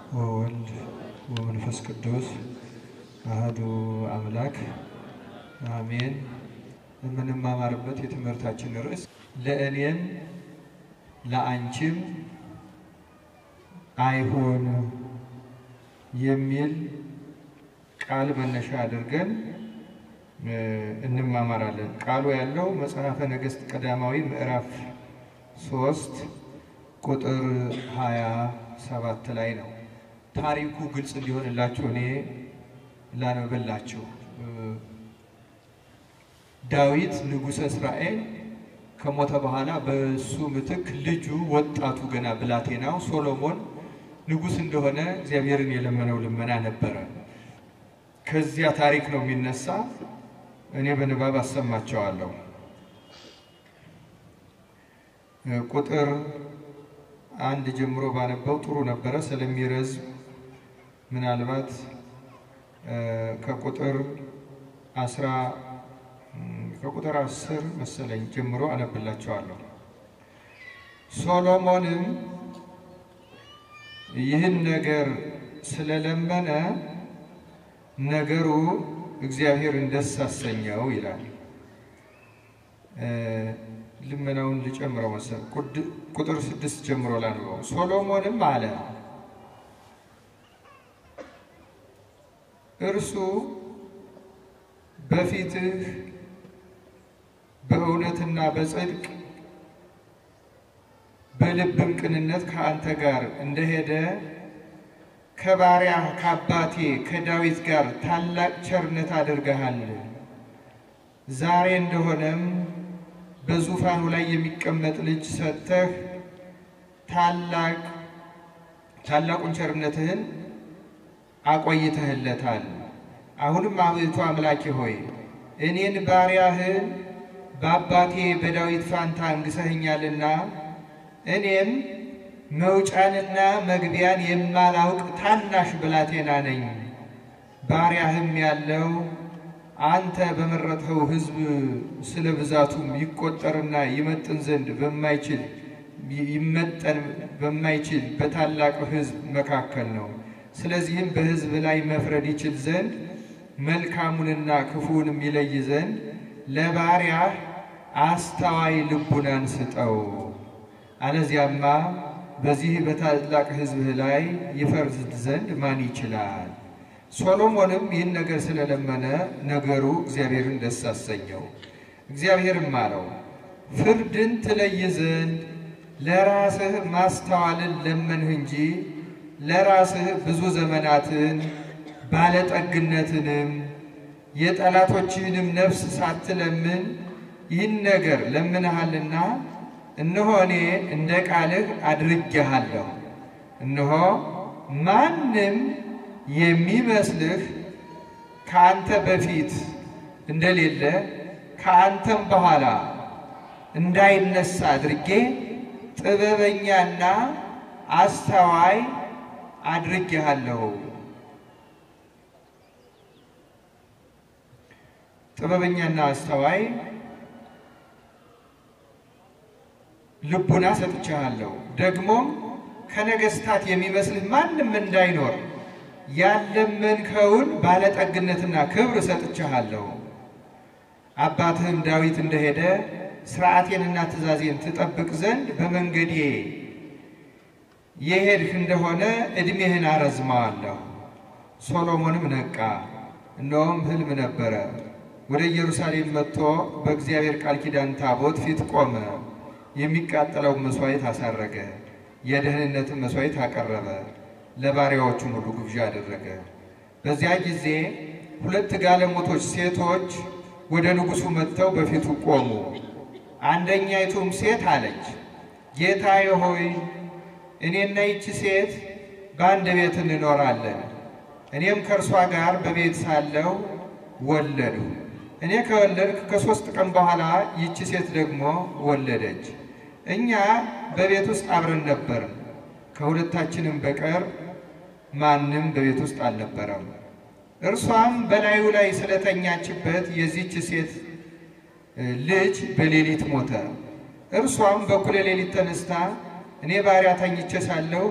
ወወልድ ወመንፈስ ቅዱስ አህዱ አምላክ አሜን። የምንማማርበት የትምህርታችን ርዕስ ለእኔም ለአንቺም አይሁን የሚል ቃል መነሻ አድርገን እንማማራለን። ቃሉ ያለው መጽሐፈ ነገሥት ቀዳማዊ ምዕራፍ ሶስት ቁጥር ሀያ ሰባት ላይ ነው። ታሪኩ ግልጽ እንዲሆንላችሁ እኔ ላነብላችሁ። ዳዊት ንጉሠ እስራኤል ከሞተ በኋላ በእሱ ምትክ ልጁ ወጣቱ ገና ብላቴናው ሶሎሞን ንጉሥ እንደሆነ እግዚአብሔርን የለመነው ልመና ነበረ። ከዚያ ታሪክ ነው የሚነሳ። እኔ በንባብ አሰማቸዋለሁ። ቁጥር አንድ ጀምሮ ባነበው ጥሩ ነበረ። ስለሚረዝም ምናልባት ከቁጥር አስራ ከቁጥር አስር መሰለኝ ጀምሮ አነብላቸዋለሁ። ሶሎሞንም ይህን ነገር ስለለመነ ነገሩ እግዚአብሔርን ደስ አሰኘው ይላል። ልመናውን ልጨምረው መሰል ቁጥር ስድስት ጀምሮ ላንበው። ሶሎሞንም አለ እርሱ በፊትህ በእውነትና በጽድቅ በልብም ቅንነት ከአንተ ጋር እንደሄደ ከባሪያ ከአባቴ ከዳዊት ጋር ታላቅ ቸርነት አድርገሃል። ዛሬ እንደሆነም በዙፋኑ ላይ የሚቀመጥ ልጅ ሰጥተህ ታላቅ ታላቁን ቸርነትህን አቆይተህለታል። አሁንም አቤቱ አምላኬ ሆይ እኔን ባሪያህን በአባቴ በዳዊት ፋንታ አንግሰኸኛልና እኔም መውጫንና መግቢያን የማላውቅ ታናሽ ብላቴና ነኝ። ባሪያህም ያለው አንተ በመረጥኸው ሕዝብ ስለ ብዛቱም ይቆጠርና ይመጥን ዘንድ በማይችል ይመጠን በማይችል በታላቅ ሕዝብ መካከል ነው። ስለዚህም በሕዝብ ላይ መፍረድ ይችል ዘንድ መልካሙንና ክፉውንም ይለይ ዘንድ ለባሪያህ አስተዋይ ልቡናን ስጠው። አለዚያማ በዚህ በታላቅ ሕዝብህ ላይ ይፈርድ ዘንድ ማን ይችላል? ሶሎሞንም ይህን ነገር ስለለመነ ነገሩ እግዚአብሔርን ደስ አሰኘው። እግዚአብሔርም አለው ፍርድን ትለይ ዘንድ ለራስህ ማስተዋልን ለመንህ እንጂ ለራስህ ብዙ ዘመናትን ባለጠግነትንም የጠላቶችህንም ነፍስ ሳትለምን ይህን ነገር ለምንሃልና እነሆ እኔ እንደ ቃልህ አድርጌሃለሁ። እነሆ ማንም የሚመስልህ ከአንተ በፊት እንደሌለ ከአንተም በኋላ እንዳይነሳ አድርጌ ጥበበኛና አስተዋይ አድርጌሃለሁ። ጥበበኛና አስተዋይ ልቡና ሰጥቻለሁ። ደግሞም ከነገስታት የሚመስልህ ማንም እንዳይኖር ያለመንከውን ባለጠግነትና ክብር ሰጥቻለሁ። አባትህም ዳዊት እንደሄደ ሥርዓቴንና ትእዛዜን ትጠብቅ ዘንድ በመንገዴ የሄድህ እንደሆነ ዕድሜህን አረዝመዋለሁ። ሶሎሞንም ነቃ፣ እነሆም ሕልም ነበረ። ወደ ኢየሩሳሌም መጥቶ በእግዚአብሔር ቃል ኪዳን ታቦት ፊት ቆመ። የሚቃጠለውን መሥዋዕት አሳረገ፣ የደህንነትን መሥዋዕት አቀረበ፣ ለባሪያዎቹም ሁሉ ግብዣ አደረገ። በዚያ ጊዜ ሁለት ጋለሞቶች ሴቶች ወደ ንጉሡ መጥተው በፊቱ ቆሙ። አንደኛይቱም ሴት አለች፣ ጌታዬ ሆይ እኔና ይቺ ሴት በአንድ ቤት እንኖራለን። እኔም ከእርሷ ጋር በቤት ሳለሁ ወለድሁ። እኔ ከወለድክ ከሦስት ቀን በኋላ ይቺ ሴት ደግሞ ወለደች። እኛ በቤት ውስጥ አብረን ነበርን፣ ከሁለታችንም በቀር ማንም በቤት ውስጥ አልነበረም። እርሷም በላዩ ላይ ስለተኛችበት የዚች ሴት ልጅ በሌሊት ሞተ። እርሷም በኩለ ሌሊት ተነስታ እኔ ባሪያ ተኝቼ ሳለሁ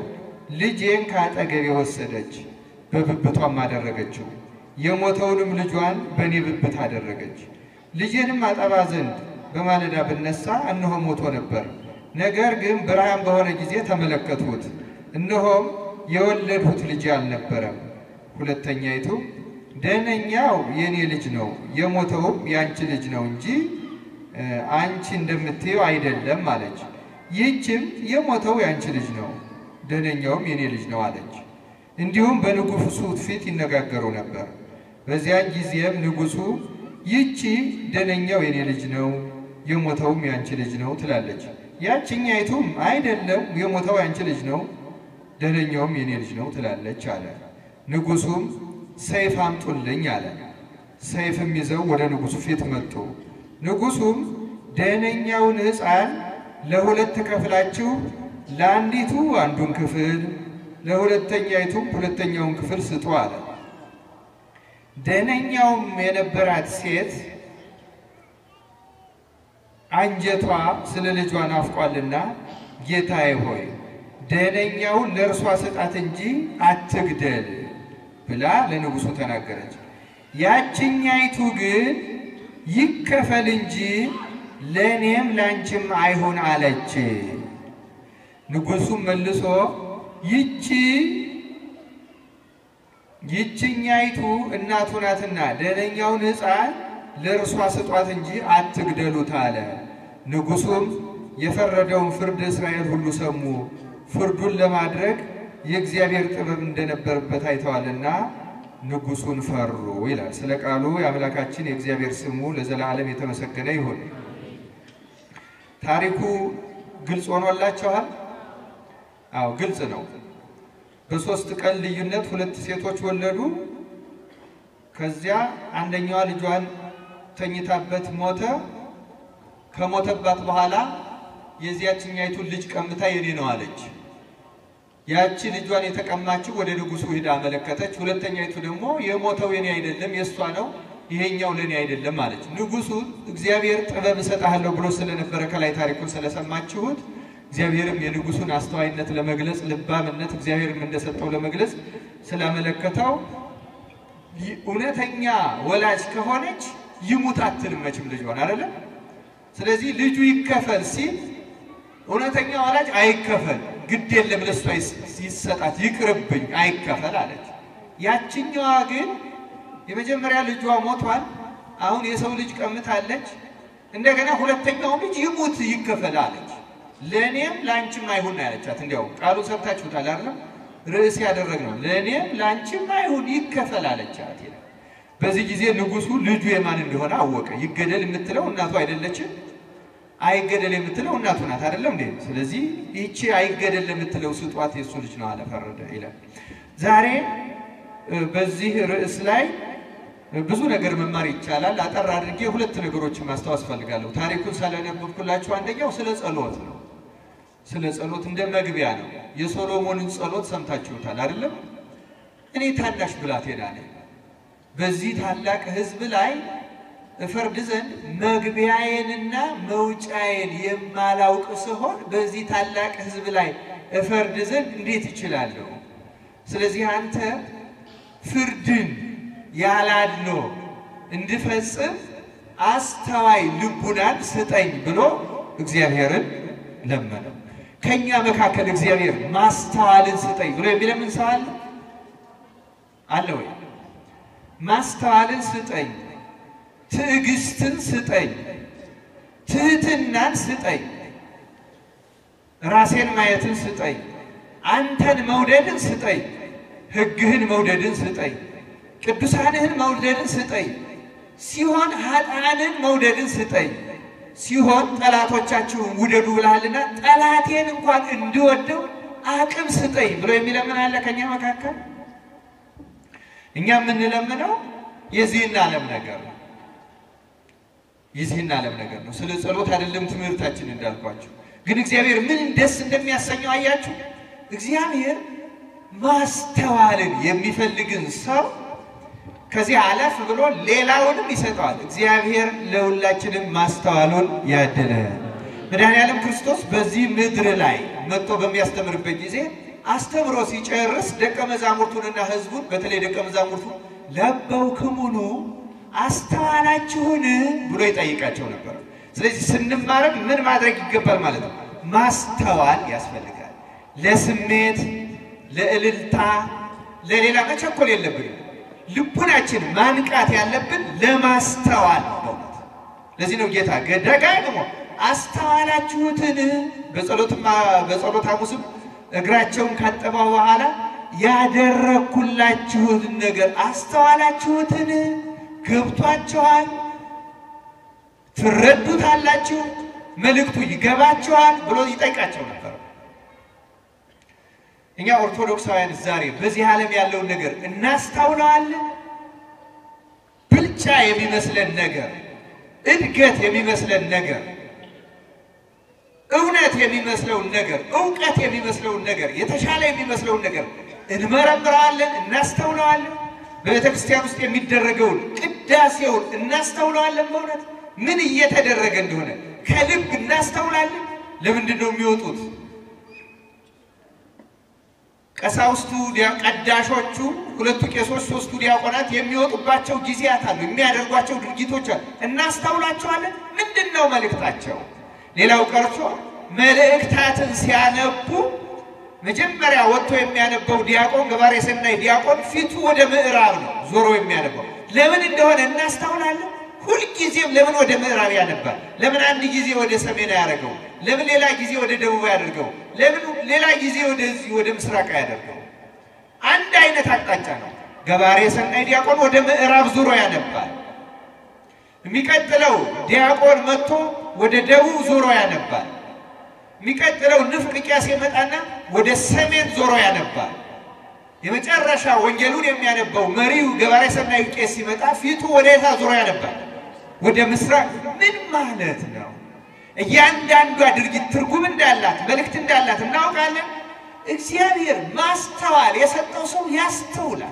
ልጄን ከአጠገቤ ወሰደች፣ በብብቷም አደረገችው። የሞተውንም ልጇን በእኔ ብብት አደረገች። ልጄንም አጠባ ዘንድ በማለዳ ብነሳ እነሆ ሞቶ ነበር። ነገር ግን ብርሃን በሆነ ጊዜ ተመለከትሁት፣ እነሆም የወለድሁት ልጅ አልነበረም። ሁለተኛይቱ ደህነኛው የእኔ ልጅ ነው፣ የሞተውም የአንቺ ልጅ ነው እንጂ አንቺ እንደምትየው አይደለም አለች። ይህችም የሞተው የአንቺ ልጅ ነው፣ ደህነኛውም የእኔ ልጅ ነው አለች። እንዲሁም በንጉሡ ፊት ይነጋገሩ ነበር። በዚያን ጊዜም ንጉሡ ይህቺ ደህነኛው የእኔ ልጅ ነው፣ የሞተውም የአንቺ ልጅ ነው ትላለች። ያችኛይቱም አይደለም፣ የሞተው የአንቺ ልጅ ነው፣ ደህነኛውም የእኔ ልጅ ነው ትላለች አለ። ንጉሡም ሰይፍ አምጡልኝ አለ። ሰይፍም ይዘው ወደ ንጉሡ ፊት መጡ። ንጉሡም ደህነኛውን ሕፃን ለሁለት ከፍላችሁ ለአንዲቱ አንዱን ክፍል ለሁለተኛይቱም ሁለተኛውን ክፍል ስጡ አለ። ደህነኛውም የነበራት ሴት አንጀቷ ስለ ልጇ ናፍቋልና ጌታዬ ሆይ ደህነኛውን ለእርሷ ስጣት እንጂ አትግደል ብላ ለንጉሡ ተናገረች። ያችኛይቱ ግን ይከፈል እንጂ ለእኔም ላንቺም አይሁን አለች። ንጉሡም መልሶ ይቺ ይችኛይቱ እናቱ ናትና ደህነኛውን ሕፃን ለእርሷ ስጧት እንጂ አትግደሉት አለ። ንጉሡም የፈረደውን ፍርድ እስራኤል ሁሉ ሰሙ። ፍርዱን ለማድረግ የእግዚአብሔር ጥበብ እንደነበረበት አይተዋልና ንጉሡን ፈሩ ይላል። ስለ ቃሉ የአምላካችን የእግዚአብሔር ስሙ ለዘላለም የተመሰገነ ይሁን። ታሪኩ ግልጽ ሆኖላችኋል? አዎ ግልጽ ነው። በሶስት ቀን ልዩነት ሁለት ሴቶች ወለዱ። ከዚያ አንደኛዋ ልጇን ተኝታበት ሞተ። ከሞተባት በኋላ የዚያችኛይቱን ልጅ ቀምታ የኔ ነው አለች። ያቺ ልጇን የተቀማችው ወደ ንጉሡ ሂዳ አመለከተች። ሁለተኛይቱ ደግሞ የሞተው የኔ አይደለም የእሷ ነው፣ ይሄኛው ለኔ አይደለም አለች። ንጉሡ እግዚአብሔር ጥበብ እሰጥሃለሁ ብሎ ስለነበረ ከላይ ታሪኩን ስለሰማችሁት እግዚአብሔርም የንጉሡን አስተዋይነት ለመግለጽ ልባምነት እግዚአብሔርም እንደሰጠው ለመግለጽ ስላመለከተው እውነተኛ ወላጅ ከሆነች ይሙት አትልም መቼም ልጇን አይደለም። ስለዚህ ልጁ ይከፈል ሲል እውነተኛ ወላጅ አይከፈል ግድ የለም ለሷ ይሰጣት ይቅርብኝ አይከፈል አለች። ያችኛዋ ግን የመጀመሪያ ልጇ ሞቷል። አሁን የሰው ልጅ ቀምታለች። እንደገና ሁለተኛው ልጅ ይሙት ይከፈል አለች። ለእኔም ለአንቺም አይሁን ያለቻት። እንዲያው ቃሉ ሰብታችሁታል አይደለም? ርዕስ ያደረግነው ለእኔም ለአንቺም አይሁን ይከፈል አለቻት ይላል። በዚህ ጊዜ ንጉሡ ልጁ የማን እንደሆነ አወቀ። ይገደል የምትለው እናቱ አይደለችም? አይገደል የምትለው እናቱ ናት አይደለም እንዴ? ስለዚህ ይቺ አይገደል የምትለው ስጧት የእሱ ልጅ ነው አለ፣ ፈረደ ይላል። ዛሬ በዚህ ርዕስ ላይ ብዙ ነገር መማር ይቻላል። አጠር አድርጌ ሁለት ነገሮችን ማስታወስ ፈልጋለሁ። ታሪኩን ስለነበብኩላችሁ አንደኛው ስለ ጸሎት ነው። ስለ ጸሎት እንደ መግቢያ ነው። የሶሎሞንን ጸሎት ሰምታችሁታል አይደለም? እኔ ታናሽ ብላቴና ነኝ፣ በዚህ ታላቅ ሕዝብ ላይ እፈርድ ዘንድ መግቢያዬንና መውጫዬን የማላውቅ ስሆን በዚህ ታላቅ ሕዝብ ላይ እፈርድ ዘንድ እንዴት እችላለሁ? ስለዚህ አንተ ፍርድን ያላድሎ እንድፈጽም አስተዋይ ልቡናን ስጠኝ ብሎ እግዚአብሔርን ለመነው። ከኛ መካከል እግዚአብሔር ማስተዋልን ስጠኝ ብሎ የሚለምን ሰው አለ አለ ወይ? ማስተዋልን ስጠኝ፣ ትዕግስትን ስጠኝ፣ ትህትናን ስጠኝ፣ ራሴን ማየትን ስጠኝ፣ አንተን መውደድን ስጠኝ፣ ሕግህን መውደድን ስጠኝ ቅዱሳንህን መውደድን ስጠኝ ሲሆን ኃጥአንን መውደድን ስጠኝ ሲሆን ጠላቶቻችሁን ውደዱ ብለሃልና ጠላቴን እንኳን እንድወደው አቅም ስጠኝ ብሎ የሚለምን አለ ከኛ መካከል? እኛ የምንለምነው የዚህን ዓለም ነገር ነው። የዚህን ዓለም ነገር ነው። ስለ ጸሎት አይደለም ትምህርታችን እንዳልኳችሁ። ግን እግዚአብሔር ምን ደስ እንደሚያሰኘው አያችሁ። እግዚአብሔር ማስተዋልን የሚፈልግን ሰው ከዚህ አለፍ ብሎ ሌላውንም ይሰጠዋል። እግዚአብሔር ለሁላችንም ማስተዋሉን ያድለ። መድኃኔዓለም ክርስቶስ በዚህ ምድር ላይ መጥቶ በሚያስተምርበት ጊዜ አስተምሮ ሲጨርስ ደቀ መዛሙርቱንና ሕዝቡን በተለይ ደቀ መዛሙርቱ ለበውክሙኑ አስተዋላችሁን ብሎ ይጠይቃቸው ነበር። ስለዚህ ስንማርም ምን ማድረግ ይገባል ማለት ነው? ማስተዋል ያስፈልጋል። ለስሜት፣ ለእልልታ፣ ለሌላ መቸኮል የለብንም። ልቡናችን ማንቃት ያለብን ለማስተዋል ነው። በእውነት ለዚህ ነው ጌታ ደጋግሞ አስተዋላችሁትን በጸሎትማ በጸሎት ሐሙስም እግራቸውን ካጠበው በኋላ ያደረግኩላችሁትን ነገር አስተዋላችሁትን? ገብቷችኋል? ትረዱታላችሁ? መልእክቱ ይገባችኋል? ብሎ ይጠይቃቸው ነበር። እኛ ኦርቶዶክሳውያን ዛሬ በዚህ ዓለም ያለውን ነገር እናስታውለዋለን። ብልጫ የሚመስለን ነገር፣ እድገት የሚመስለን ነገር እውነት የሚመስለውን ነገር እውቀት የሚመስለውን ነገር የተሻለ የሚመስለውን ነገር እንመረምረዋለን፣ እናስተውለዋለን። በቤተ ክርስቲያን ውስጥ የሚደረገውን ቅዳሴውን እናስተውለዋለን። በእውነት ምን እየተደረገ እንደሆነ ከልብ እናስተውላለን። ለምንድን ነው የሚወጡት? ቀሳውስቱ፣ ቀዳሾቹ፣ ሁለቱ ቄሶች፣ ሶስቱ ዲያቆናት የሚወጡባቸው ጊዜያት አሉ፣ የሚያደርጓቸው ድርጊቶች አሉ። እናስተውላቸዋለን። ምንድን ነው መልእክታቸው? ሌላው ቀርቶ መልእክታትን ሲያነቡ መጀመሪያ ወጥቶ የሚያነበው ዲያቆን ገባሬ ሰናይ ዲያቆን ፊቱ ወደ ምዕራብ ነው ዞሮ የሚያነበው። ለምን እንደሆነ እናስተውላለን። ሁልጊዜም ለምን ወደ ምዕራብ ያነባል? ለምን አንድ ጊዜ ወደ ሰሜን አያደርገው? ለምን ሌላ ጊዜ ወደ ደቡብ ያደርገው? ለምን ሌላ ጊዜ ወደዚህ ወደ ምስራቅ ያደርገው? አንድ አይነት አቅጣጫ ነው። ገባሬ ሰናይ ዲያቆን ወደ ምዕራብ ዞሮ ያነባል። የሚቀጥለው ዲያቆን መጥቶ ወደ ደቡብ ዞሮ ያነባል። የሚቀጥለው ንፍቅ ቄስ የመጣና ወደ ሰሜን ዞሮ ያነባል። የመጨረሻ ወንጌሉን የሚያነባው መሪው ገባሬ ሰናዩ ቄስ ሲመጣ ፊቱ ወደ የታ ዞሮ ያነባል? ወደ ምስራቅ። ምን ማለት ነው? እያንዳንዷ ድርጊት ትርጉም እንዳላት መልእክት እንዳላት እናውቃለን። እግዚአብሔር ማስተዋል የሰጠው ሰው ያስተውላል።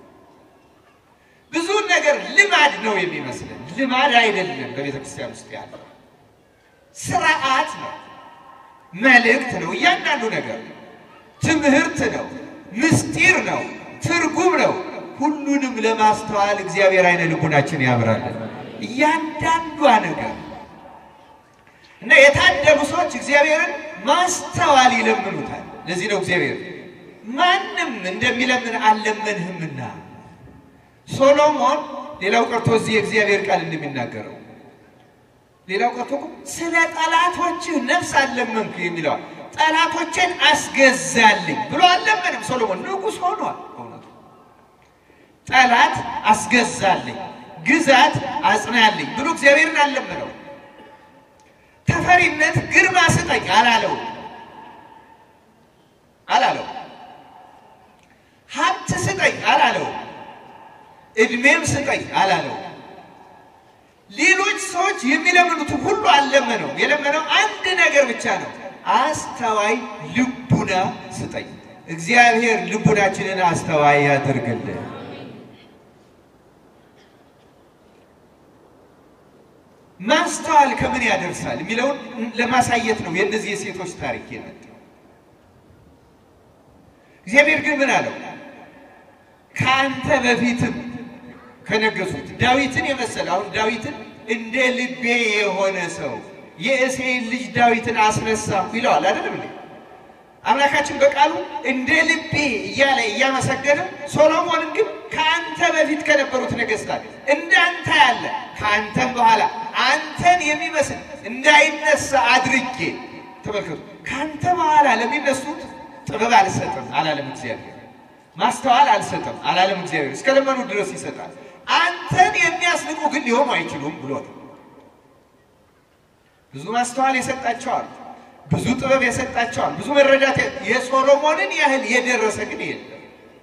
ብዙ ነገር ልማድ ነው የሚመስለን፣ ልማድ አይደለም። በቤተ ክርስቲያን ውስጥ ያለው ስርዓት ነው፣ መልእክት ነው። እያንዳንዱ ነገር ትምህርት ነው፣ ምስጢር ነው፣ ትርጉም ነው። ሁሉንም ለማስተዋል እግዚአብሔር አይነ ልቡናችን ያብራለን። እያንዳንዷ ነገር እና የታደሉ ሰዎች እግዚአብሔርን ማስተዋል ይለምኑታል። ለዚህ ነው እግዚአብሔር ማንም እንደሚለምን አልለመንህምና ሶሎሞን ሌላው ቀርቶ እዚህ የእግዚአብሔር ቃል እንደሚናገረው ሌላው ቀርቶ እኮ ስለ ጠላቶችህ ነፍስ አልለመንክ የሚለዋል። ጠላቶችን አስገዛልኝ ብሎ አልለመንም። ሶሎሞን ንጉሥ ሆኗል። በእውነቱ ጠላት አስገዛልኝ፣ ግዛት አጽናልኝ ብሎ እግዚአብሔርን አልለመነው። ተፈሪነት ግርማ ስጠኝ አላለው አላለው። ሀብት ስጠኝ አላለው። እድሜም ስጠኝ አላለው። ሌሎች ሰዎች የሚለምኑት ሁሉ አልለመነው። የለመነው አንድ ነገር ብቻ ነው፣ አስተዋይ ልቡና ስጠኝ። እግዚአብሔር ልቡናችንን አስተዋይ ያድርግልን። ማስተዋል ከምን ያደርሳል የሚለውን ለማሳየት ነው የእነዚህ የሴቶች ታሪክ የመጣው። እግዚአብሔር ግን ምን አለው? ከአንተ በፊትም ከነገሱት ዳዊትን የመሰለ አሁን ዳዊትን እንደ ልቤ የሆነ ሰው የእሴይን ልጅ ዳዊትን አስነሳሁ ይለዋል። አይደለም እንዴ? አምላካችን በቃሉ እንደ ልቤ እያለ እያመሰገነ፣ ሶሎሞንን ግን ከአንተ በፊት ከነበሩት ነገሥታት እንዳንተ ያለ ከአንተም በኋላ አንተን የሚመስል እንዳይነሳ አድርጌ ተመልከቱ። ከአንተ በኋላ ለሚነሱት ጥበብ አልሰጥም አላለም እግዚአብሔር። ማስተዋል አልሰጥም አላለም እግዚአብሔር። እስከ ለመኑ ድረስ ይሰጣል። አንተን የሚያስንቁ ግን ሊሆኑ አይችሉም ብሎ ነው። ብዙ ማስተዋል የሰጣቸዋል፣ ብዙ ጥበብ የሰጣቸዋል፣ ብዙ መረዳት የሶሎሞንን ያህል የደረሰ ግን የለም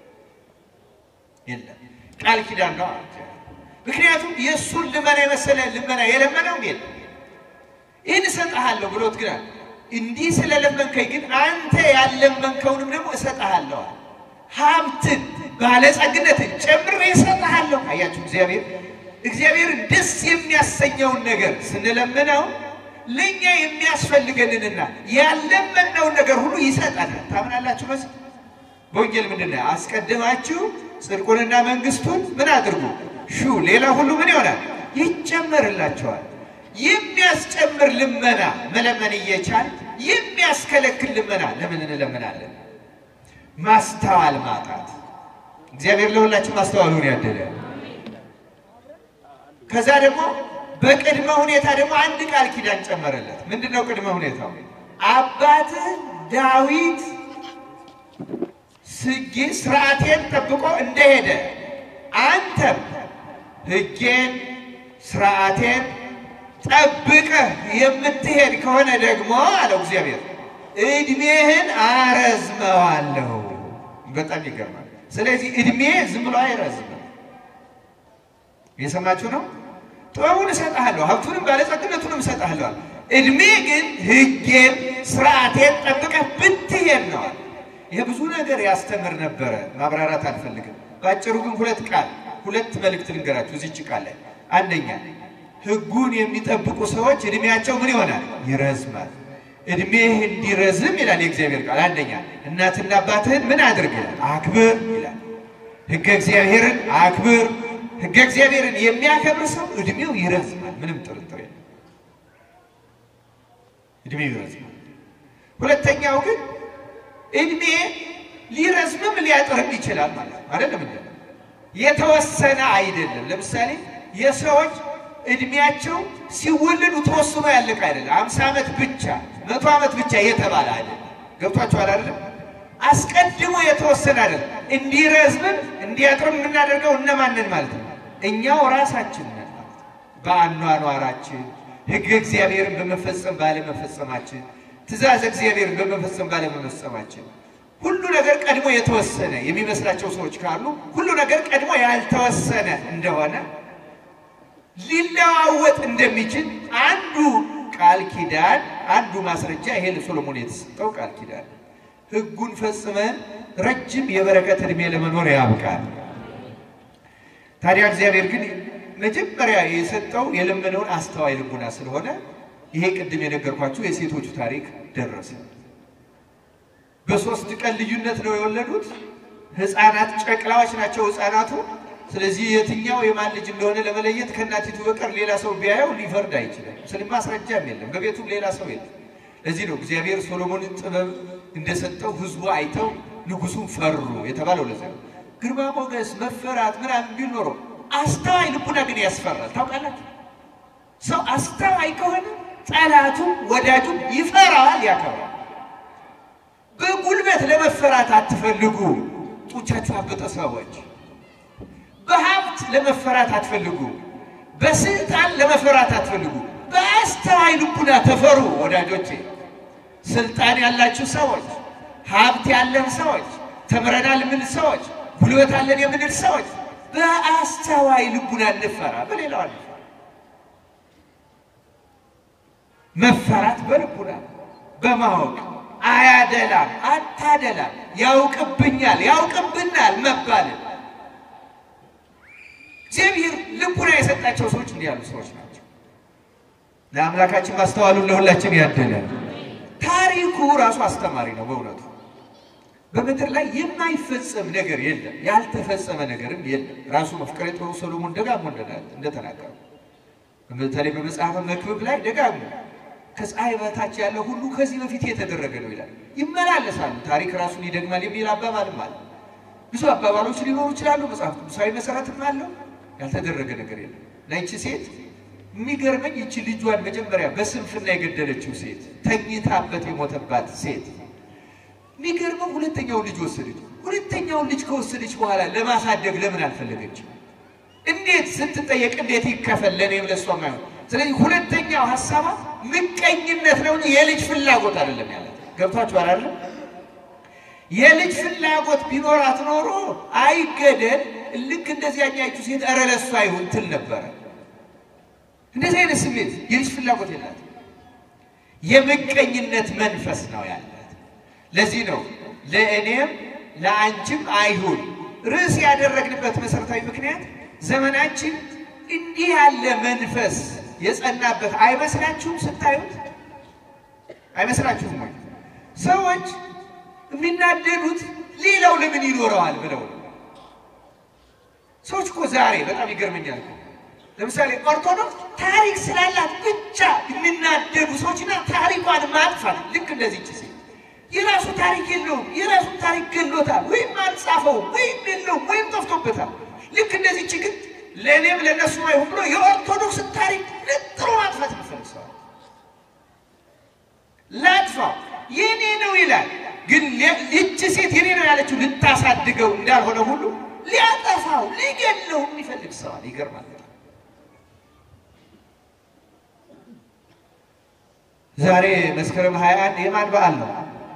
የለም። ቃል ኪዳን ነው። ምክንያቱም የእሱን ልመና የመሰለ ልመና የለመነው የለም። ይህን እሰጥሃለሁ ብሎት ግን እንዲህ ስለለመንከኝ ግን አንተ ያለመንከውንም ደግሞ እሰጥሃለሁ ሀብትን ባለጸግነትን ጨምሬ እሰጥሃለሁ። አያችሁ እግዚአብሔር እግዚአብሔርን ደስ የሚያሰኘውን ነገር ስንለምነው ለእኛ የሚያስፈልገንንና ያለመነውን ነገር ሁሉ ይሰጠናል። ታምናላችሁ? በስ በወንጌል ምንድን ነው? አስቀድማችሁ ጽድቁንና መንግስቱን ምን አድርጉ ሹ፣ ሌላ ሁሉ ምን ይሆናል? ይጨመርላቸዋል። የሚያስጨምር ልመና መለመን እየቻል የሚያስከለክል ልመና ለምን እንለምናለን? ማስተዋል ማጣት። እግዚአብሔር ለሁላችን ማስተዋሉን ያደለ። ከዛ ደግሞ በቅድመ ሁኔታ ደግሞ አንድ ቃል ኪዳን ጨመረለት። ምንድን ነው ቅድመ ሁኔታው? አባትህ ዳዊት ስጌ ስርዓቴን ጠብቆ እንደሄደ አንተም ሕጌን ስርዓቴን ጠብቀህ የምትሄድ ከሆነ ደግሞ አለው እግዚአብሔር እድሜህን አረዝመዋለሁ። በጣም ይገርማል። ስለዚህ እድሜ ዝም ብሎ አይረዝምም። የሰማችሁ ነው። ጥበቡን እሰጥሃለሁ፣ ሀብቱንም ባለጸግነቱንም እሰጥሃለሁ። እድሜ ግን ሕጌን ስርዓቴን ጠብቀህ ብትሄድ ነዋል። ይሄ ብዙ ነገር ያስተምር ነበረ። ማብራራት አልፈልግም። በአጭሩ ግን ሁለት ቃል ሁለት መልእክት ልንገራችሁ እዚች ቃል ላይ አንደኛ ሕጉን የሚጠብቁ ሰዎች እድሜያቸው ምን ይሆናል? ይረዝማል። እድሜህ እንዲረዝም ይላል የእግዚአብሔር ቃል። አንደኛ እናትና አባትህን ምን አድርግ ይላል? አክብር ይላል። ሕገ እግዚአብሔርን አክብር። ሕገ እግዚአብሔርን የሚያከብር ሰው እድሜው ይረዝማል። ምንም ጥርጥር የለም። እድሜው ይረዝማል። ሁለተኛው ግን እድሜ ሊረዝምም ሊያጥርም ይችላል ማለት ነው። አይደለም እንደ የተወሰነ አይደለም። ለምሳሌ የሰዎች እድሜያቸው ሲወለዱ ተወስኖ ያለቀ አይደለም። አምሳ ዓመት ብቻ መቶ ዓመት ብቻ የተባለ አይደለም። ገብቷችኋል አይደለም? አስቀድሞ የተወሰነ አይደለም። እንዲረዝምም እንዲያጥርም የምናደርገው እነማንን ማለት ነው? እኛው ራሳችን ነን ማለት ነው። በአኗኗራችን ሕገ እግዚአብሔርን በመፈጸም ባለመፈጸማችን ትእዛዝ እግዚአብሔርን በመፈጸም ባለመፈጸማችን ሁሉ ነገር ቀድሞ የተወሰነ የሚመስላቸው ሰዎች ካሉ ሁሉ ነገር ቀድሞ ያልተወሰነ እንደሆነ ሊለዋወጥ እንደሚችል አንዱ ቃል ኪዳን አንዱ ማስረጃ ይሄ ለሶሎሞን የተሰጠው ቃል ኪዳን ሕጉን ፈጽመን ረጅም የበረከት ዕድሜ ለመኖር ያብቃል። ታዲያ እግዚአብሔር ግን መጀመሪያ የሰጠው የለመነውን አስተዋይ ልቡና ስለሆነ ይሄ ቅድም የነገርኳችሁ የሴቶቹ ታሪክ ደረሰ። በሶስት ቀን ልዩነት ነው የወለዱት። ሕፃናት ጨቅላዎች ናቸው ሕፃናቱ። ስለዚህ የትኛው የማን ልጅ እንደሆነ ለመለየት ከእናቲቱ በቀር ሌላ ሰው ቢያየው ሊፈርድ አይችልም። ስለ ማስረጃም የለም፣ በቤቱም ሌላ ሰው የለም። ለዚህ ነው እግዚአብሔር ሶሎሞንን ጥበብ እንደሰጠው ሕዝቡ አይተው ንጉሱን ፈሩ የተባለው። ለዚህ ነው ግርማ ሞገስ፣ መፈራት ምናምን ቢል ኖሮ አስተዋይ ልቡና ግን ያስፈራል። ታውቃላችሁ፣ ሰው አስተዋይ ከሆነ ጠላቱ ወዳጁ ይፈራዋል፣ ያከብራል። በጉልበት ለመፈራት አትፈልጉ፣ ጡንቻችሁ ያበጠ ሰዎች። በሀብት ለመፈራት አትፈልጉ፣ በስልጣን ለመፈራት አትፈልጉ። በአስተዋይ ልቡና ተፈሩ ወዳጆቼ። ስልጣን ያላችሁ ሰዎች፣ ሀብት ያለን ሰዎች፣ ተምረናል የምንል ሰዎች፣ ጉልበት አለን የምንል ሰዎች በአስተዋይ ልቡና እንፈራ፣ በሌላው አንፈራ። መፈራት በልቡና በማወቅ አያደላም፣ አታደላም፣ ያውቅብኛል፣ ያውቅብናል መባልን እግዚአብሔር ልቡና የሰጣቸው ሰዎች እንዲህ ያሉ ሰዎች ናቸው። ለአምላካችን ማስተዋሉን ለሁላችን ያደለን። ታሪኩ ራሱ አስተማሪ ነው። በእውነቱ በምድር ላይ የማይፈጸም ነገር የለም፣ ያልተፈጸመ ነገርም የለም። ራሱ መፍቀሬ ጥበቡ ሰሎሞን ደጋግሞ እንደተናገሩ በተለይ በመጽሐፈ መክብብ ላይ ደጋግሞ ከፀሐይ በታች ያለ ሁሉ ከዚህ በፊት የተደረገ ነው ይላል። ይመላለሳሉ፣ ታሪክ ራሱን ይደግማል የሚል አባባልም አለ። ብዙ አባባሎች ሊኖሩ ይችላሉ። መጽሐፍ ቅዱሳዊ መሰረትም አለው። ያልተደረገ ነገር የለም። ለይቺ ሴት የሚገርመኝ ይቺ ልጇን መጀመሪያ በስንፍና የገደለችው ሴት ተኝታበት የሞተባት ሴት የሚገርመው ሁለተኛውን ልጅ ወሰደች። ሁለተኛውን ልጅ ከወሰደች በኋላ ለማሳደግ ለምን አልፈለገችም? እንዴት ስትጠየቅ እንዴት ይከፈል ለእኔም ለእሷም አይሆን። ስለዚህ ሁለተኛው ሀሳቧ ምቀኝነት ነው እንጂ የልጅ ፍላጎት አይደለም ያለ ገብቷችኋል አይደለም? የልጅ ፍላጎት ቢኖራት ኖሮ አይገደል ልክ እንደዚህ ያኛይቱ ሴት ኧረ ለእሷ አይሁን ትል ነበረ። እንደዚህ አይነት ስሜት የልጅ ፍላጎት የላት፣ የምቀኝነት መንፈስ ነው ያላት። ለዚህ ነው ለእኔም ለአንቺም አይሁን ርዕስ ያደረግንበት መሰረታዊ ምክንያት ዘመናችን እንዲህ ያለ መንፈስ የጸናበት አይመስላችሁም? ስታዩት አይመስላችሁም ወይ? ሰዎች የሚናደዱት ሌላው ለምን ይኖረዋል ብለው ነው። ሰዎች እኮ ዛሬ በጣም ይገርመኛል። ለምሳሌ ኦርቶዶክስ ታሪክ ስላላት ብቻ የሚናደዱ ሰዎችና ታሪኳን ማጥፋት ልክ እንደዚህ ችሴ የራሱ ታሪክ የለውም፣ የራሱን ታሪክ ገሎታል፣ ወይም አልጻፈውም፣ ወይም የለውም፣ ወይም ጠፍቶበታል። ልክ እንደዚህ ችግር ለእኔም ለእነሱ አይሁን ብሎ የኦርቶዶክስን ታሪክ ነጥሮ ማጥፋት ይፈልሰዋል። ላጥፋው የኔ ነው ይላል። ግን ይቺ ሴት የኔ ነው ያለችው ልታሳድገው እንዳልሆነ ሁሉ ሊያጠፋው ሊገለው የሚፈልግ ሰዋል። ይገርማል። ዛሬ መስከረም 21 የማን በዓል ነው?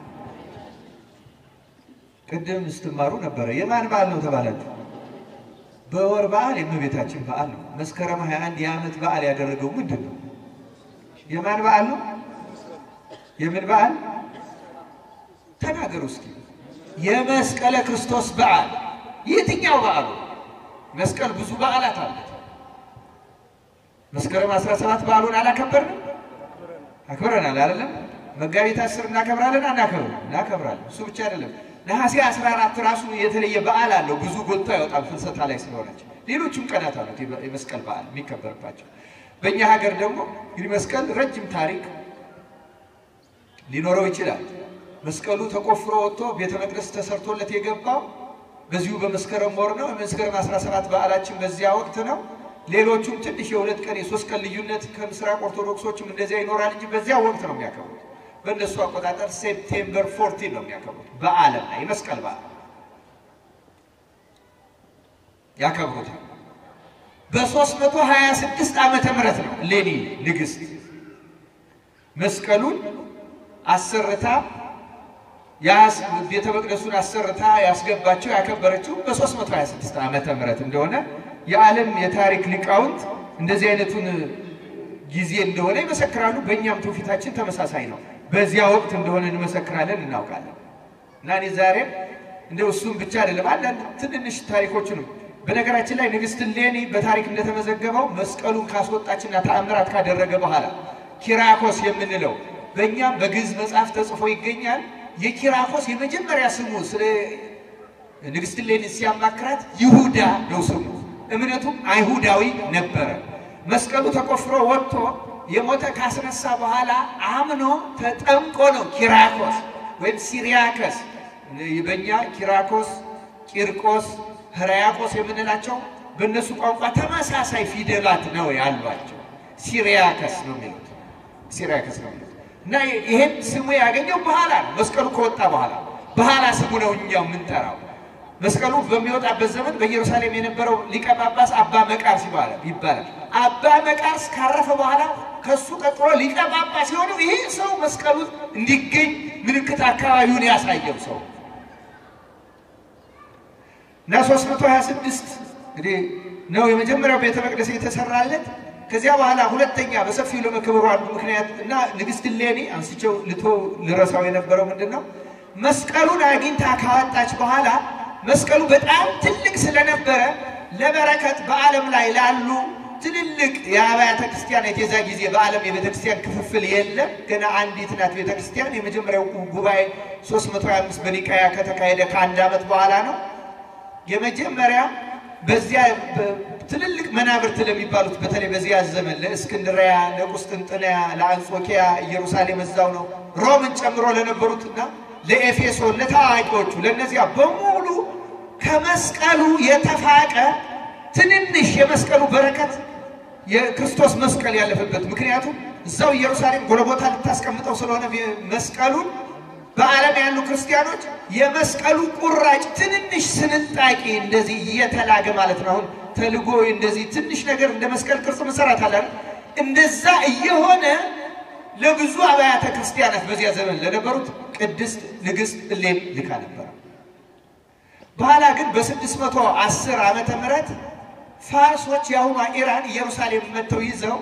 ቅድም ስትማሩ ነበረ። የማን በዓል ነው ተባላችሁ? በወር በዓል የእመቤታችን በዓል ነው። መስከረም 21 የዓመት በዓል ያደረገው ምንድን ነው? የማን በዓል ነው? የምን በዓል ተናገሩ እስኪ። የመስቀለ ክርስቶስ በዓል የትኛው በዓሉ? መስቀል ብዙ በዓላት አሉት። መስከረም 17 በዓሉን አላከበርንም? አክብረናል አይደለም? መጋቢት አስር እናከብራለን አናከብርም? እናከብራለን። እሱ ብቻ አይደለም። ነሐሴ 14 ራሱ የተለየ በዓል አለው። ብዙ ጎልቶ አይወጣም ፍልሰታ ላይ ስለሆነች። ሌሎችም ቀናት አሉት የመስቀል በዓል የሚከበርባቸው። በእኛ ሀገር ደግሞ እንግዲህ መስቀል ረጅም ታሪክ ሊኖረው ይችላል። መስቀሉ ተቆፍሮ ወጥቶ ቤተ መቅደስ ተሰርቶለት የገባው በዚሁ በመስከረም ወር ነው። የመስከረም 17 በዓላችን በዚያ ወቅት ነው። ሌሎቹም ትንሽ የሁለት ቀን የሶስት ቀን ልዩነት ከምስራቅ ኦርቶዶክሶችም እንደዚያ ይኖራል እንጂ በዚያ ወቅት ነው የሚያከብሩት። በእነሱ አቆጣጠር ሴፕቴምበር ፎርቲን ነው የሚያከብሩት። በዓለም ላይ የመስቀል በዓል ያከብሩታል። በ326 ዓመተ ምህረት ነው ሌኒ ንግሥት መስቀሉን አሰርታ ቤተ መቅደሱን አሰርታ ያስገባቸው ያከበረችው በ326 ዓመተ ምህረት እንደሆነ የዓለም የታሪክ ሊቃውንት እንደዚህ አይነቱን ጊዜ እንደሆነ ይመሰክራሉ። በእኛም ትውፊታችን ተመሳሳይ ነው። በዚያ ወቅት እንደሆነ እንመሰክራለን፣ እናውቃለን። እና እኔ ዛሬም እንደ እሱም ብቻ አይደለም አንዳንድ ትንንሽ ታሪኮችንም በነገራችን ላይ ንግሥት እሌኒ በታሪክ እንደተመዘገበው መስቀሉን ካስወጣችና ተአምራት ካደረገ በኋላ ኪራኮስ የምንለው በእኛም በግዕዝ መጽሐፍ ተጽፎ ይገኛል። የኪራኮስ የመጀመሪያ ስሙ ስለ ንግሥት እሌኒ ሲያማክራት ይሁዳ ነው ስሙ። እምነቱም አይሁዳዊ ነበረ። መስቀሉ ተቆፍሮ ወጥቶ የሞተ ካስነሳ በኋላ አምኖ ተጠምቆ ነው ኪራኮስ ወይም ሲሪያከስ። በእኛ ኪራኮስ፣ ቂርቆስ፣ ሕርያቆስ የምንላቸው በእነሱ ቋንቋ ተመሳሳይ ፊደላት ነው ያሏቸው። ሲሪያከስ ነው የሚሉት ሲሪያከስ ነው የሚሉት እና ይሄን ስሙ ያገኘው በኋላ ነው። መስቀሉ ከወጣ በኋላ በኋላ ስሙ ነው እኛው የምንጠራው። መስቀሉ በሚወጣበት ዘመን በኢየሩሳሌም የነበረው ሊቀ ጳጳስ አባ መቃርስ ይባላል ይባላል። አባ መቃርስ ካረፈ በኋላ ከሱ ቀጥሎ ሊቀ ጳጳስ የሆነው ይሄ ሰው መስቀሉ እንዲገኝ ምልክት አካባቢውን ያሳየው ሰው እና 326 እንግዲህ ነው የመጀመሪያው ቤተ መቅደስ የተሰራለት። ከዚያ በኋላ ሁለተኛ በሰፊው ለመከበሩ አንዱ ምክንያት እና ንግሥት እሌኒ አንስቸው ልቶ ልረሳው የነበረው ምንድን ነው መስቀሉን አግኝታ ካወጣች በኋላ መስቀሉ በጣም ትልቅ ስለነበረ ለበረከት በዓለም ላይ ላሉ ትልልቅ የአብያተ ክርስቲያናት የዛ ጊዜ በዓለም የቤተ ክርስቲያን ክፍፍል የለም። ገና አንዲት ናት ቤተ ክርስቲያን። የመጀመሪያው ጉባኤ 325 በኒቃያ ከተካሄደ ከአንድ ዓመት በኋላ ነው። የመጀመሪያ በዚያ ትልልቅ መናብርት ለሚባሉት በተለይ በዚያ ዘመን ለእስክንድሪያ፣ ለቁስጥንጥንያ፣ ለአንጾኪያ ኢየሩሳሌም እዛው ነው ሮምን ጨምሮ ለነበሩትና ለኤፌሶን ለታዋቂዎቹ ለእነዚያ በሙሉ ከመስቀሉ የተፋቀ ትንንሽ የመስቀሉ በረከት የክርስቶስ መስቀል ያለፈበት ምክንያቱም እዛው ኢየሩሳሌም ጎልጎታ ልታስቀምጠው ስለሆነ መስቀሉን በዓለም ያሉ ክርስቲያኖች የመስቀሉ ቁራጭ ትንንሽ ስንጣቂ እንደዚህ እየተላገ ማለት ነው። አሁን ተልጎ እንደዚህ ትንሽ ነገር እንደ መስቀል ቅርጽ መሰራት አለ እንደዛ እየሆነ ለብዙ አብያተ ክርስቲያናት በዚያ ዘመን ለነበሩት ቅድስት ንግሥት እሌኒ ልካ ነበረ። በኋላ ግን በስድስት መቶ አስር ዓመተ ምህረት ፋርሶች የአሁኗ ኢራን ኢየሩሳሌም መጥተው ይዘው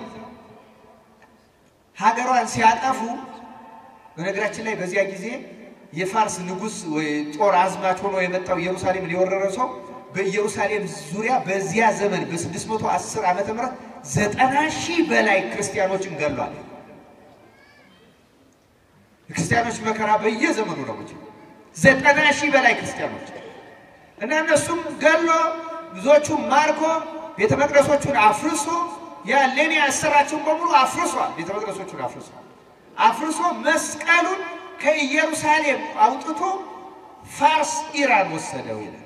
ሀገሯን ሲያጠፉ በነገራችን ላይ በዚያ ጊዜ የፋርስ ንጉሥ ወይ ጦር አዝማች ሆኖ የመጣው ኢየሩሳሌምን የወረረ ሰው በኢየሩሳሌም ዙሪያ በዚያ ዘመን በ610 ዓመተ ምህረት ዘጠና ሺህ በላይ ክርስቲያኖችን ገሏል። የክርስቲያኖች መከራ በየዘመኑ ነው እንጂ ዘጠና ሺህ በላይ ክርስቲያኖች እና እነሱም ገሎ ብዙዎቹም ማርኮ ቤተ መቅደሶቹን አፍርሶ ያ ሌኒ ያሰራቸውን በሙሉ አፍርሷል። ቤተ መቅደሶቹን አፍርሷል። አፍርሶ መስቀሉን ከኢየሩሳሌም አውጥቶ ፋርስ ኢራን ወሰደው ይላል።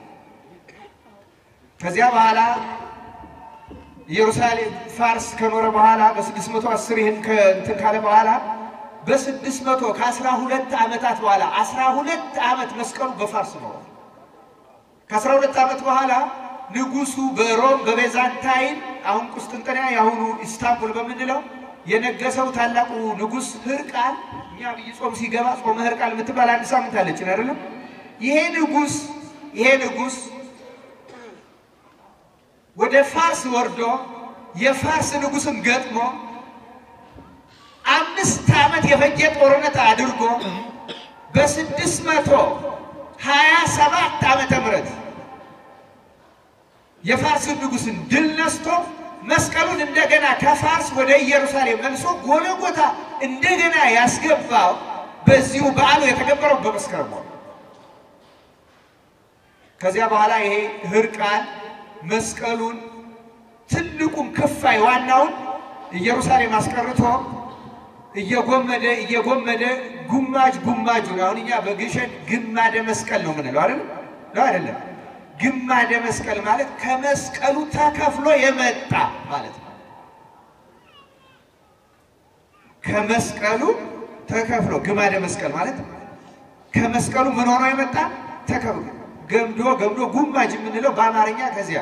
ከዚያ በኋላ ኢየሩሳሌም ፋርስ ከኖረ በኋላ በ610 ይህን ከእንትን ካለ በኋላ በ600 ከአስራ ሁለት ዓመታት በኋላ አስራ ሁለት ዓመት መስቀሉ በፋርስ ኖረ። ከአስራ ሁለት ዓመት በኋላ ንጉሱ በሮም በቤዛንታይን አሁን ቁስጥንጥንያ የአሁኑ ኢስታንቡል በምንለው የነገሰው ታላቁ ንጉስ ህርቃል እኛ ብይ ጾም ሲገባ ጾመ ህርቃል የምትባል አንድ ሳምንት አለችን አይደለም? ይሄ ንጉስ ይሄ ንጉስ ወደ ፋርስ ወርዶ የፋርስ ንጉስን ገጥሞ አምስት ዓመት የፈጀ ጦርነት አድርጎ በስድስት መቶ ሀያ ሰባት ዓመተ ምህረት የፋርስን ንጉስን ድል ነስቶ መስቀሉን እንደገና ከፋርስ ወደ ኢየሩሳሌም መልሶ ጎለጎታ እንደገና ያስገባው በዚሁ በዓሉ የተከበረው በመስከረም ወር። ከዚያ በኋላ ይሄ ህርቃል መስቀሉን ትልቁን ክፋይ ዋናውን ኢየሩሳሌም አስቀርቶ እየጎመደ እየጎመደ ጉማጅ ጉማጁን አሁን እኛ በግሸን ግማደ መስቀል ነው የምንለው አይደል? ነው አይደለም? ግማደ መስቀል ማለት ከመስቀሉ ተከፍሎ የመጣ ማለት ነው። ከመስቀሉ ተከፍሎ ግማደ መስቀል ማለት ከመስቀሉ ምን ሆኖ የመጣ ተከፍሎ ገምዶ ገምዶ ጉማጅ የምንለው በአማርኛ ከዚያ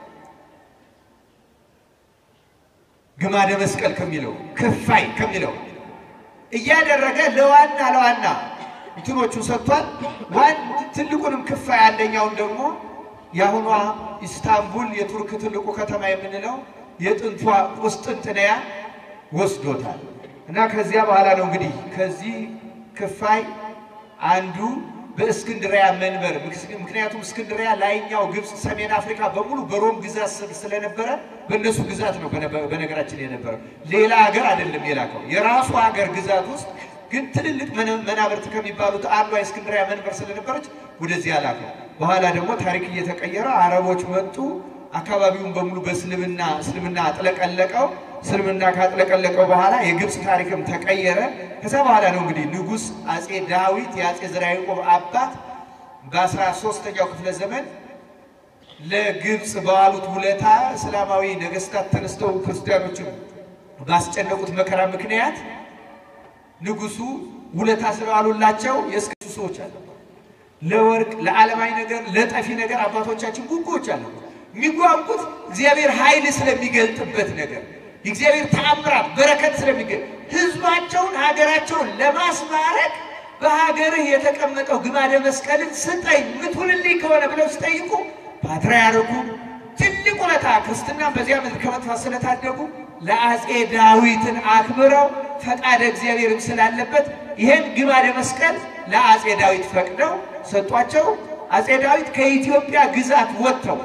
ግማደ መስቀል ከሚለው ክፋይ ከሚለው እያደረገ ለዋና ለዋና እንትኖቹን ሰጥቷል። ዋን ትልቁንም ክፋይ አንደኛውን ደግሞ የአሁኗ ኢስታንቡል የቱርክ ትልቁ ከተማ የምንለው የጥንቷ ቁስጥንጥንያ ወስዶታል። እና ከዚያ በኋላ ነው እንግዲህ ከዚህ ክፋይ አንዱ በእስክንድሪያ መንበር ምክንያቱም እስክንድሪያ ላይኛው ግብፅ፣ ሰሜን አፍሪካ በሙሉ በሮም ግዛት ስር ስለነበረ በእነሱ ግዛት ነው በነገራችን የነበረው። ሌላ ሀገር አይደለም የላከው የራሱ ሀገር ግዛት ውስጥ ግን ትልልቅ መናብርት ከሚባሉት አንዷ የእስክንድሪያ መንበር ስለነበረች ወደዚህ ላከው። በኋላ ደግሞ ታሪክ እየተቀየረ አረቦች መጡ። አካባቢውን በሙሉ በእስልምና እስልምና አጥለቀለቀው። እስልምና ካጥለቀለቀው በኋላ የግብፅ ታሪክም ተቀየረ። ከዛ በኋላ ነው እንግዲህ ንጉሥ አጼ ዳዊት የአጼ ዘርዓ ያዕቆብ አባት በአስራ ሦስተኛው ክፍለ ዘመን ለግብፅ በዋሉት ውለታ እስላማዊ ነገስታት ተነስተው ክርስቲያኖችን ባስጨነቁት መከራ ምክንያት ንጉሱ ውለታ ስለዋሉላቸው የእስክሱ ሰዎች አለ ለወርቅ ለዓለማዊ ነገር ለጠፊ ነገር አባቶቻችን ጉጉዎች አለ የሚጓጉት እግዚአብሔር ኃይል ስለሚገልጥበት ነገር የእግዚአብሔር ተአምራት በረከት ስለሚገኝ ህዝባቸውን ሀገራቸውን ለማስማረክ በሀገርህ የተቀመጠው ግማደ መስቀልን ስጠኝ ምትውልልኝ ከሆነ ብለው ሲጠይቁ ፓትርያርኩ ትልቅ ውለታ ክርስትናን በዚያ ምድር ከመጥፋት ስለታደጉ ለአጼ ዳዊትን አክብረው ፈቃደ እግዚአብሔርም ስላለበት ይህን ግማደ መስቀል ለአጼ ዳዊት ፈቅደው ሰጧቸው። አጼ ዳዊት ከኢትዮጵያ ግዛት ወጥተው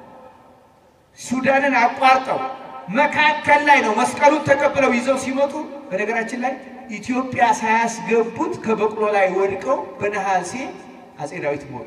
ሱዳንን አቋርጠው መካከል ላይ ነው መስቀሉን ተቀብለው ይዘው ሲመጡ፣ በነገራችን ላይ ኢትዮጵያ ሳያስገቡት ከበቅሎ ላይ ወድቀው በነሐሴ አጼ ዳዊት ሞቱ።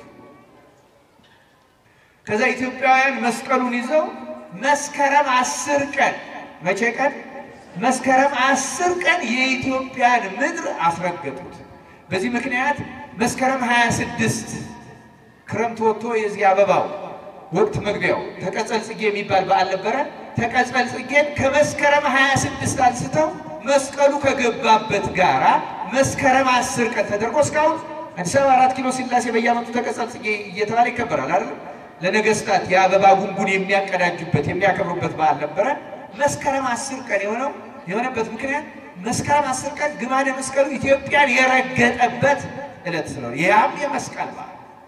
ከዛ ኢትዮጵያውያን መስቀሉን ይዘው መስከረም አስር ቀን መቼ ቀን? መስከረም አስር ቀን የኢትዮጵያን ምድር አስረገጡት። በዚህ ምክንያት መስከረም 26 ክረምት ወጥቶ የዚህ አበባው ወቅት መግቢያው ተቀጸል ጽጌ የሚባል በዓል ነበረ። ተቀጸል ጽጌን ከመስከረም 26 አንስተው መስቀሉ ከገባበት ጋራ መስከረም አስር ቀን ተደርጎ እስካሁን አዲስ አበባ አራት ኪሎ ሥላሴ በየዓመቱ ተቀጸል ጽጌ እየተባለ ይከበራል አይደል? ለነገስታት የአበባ ጉንጉን የሚያቀዳጁበት የሚያከብሩበት በዓል ነበረ። መስከረም አስር ቀን የሆነው የሆነበት ምክንያት መስከረም አስር ቀን ግማደ መስቀሉ ኢትዮጵያን የረገጠበት ዕለት ስለሆነ ያም የመስቀል በዓል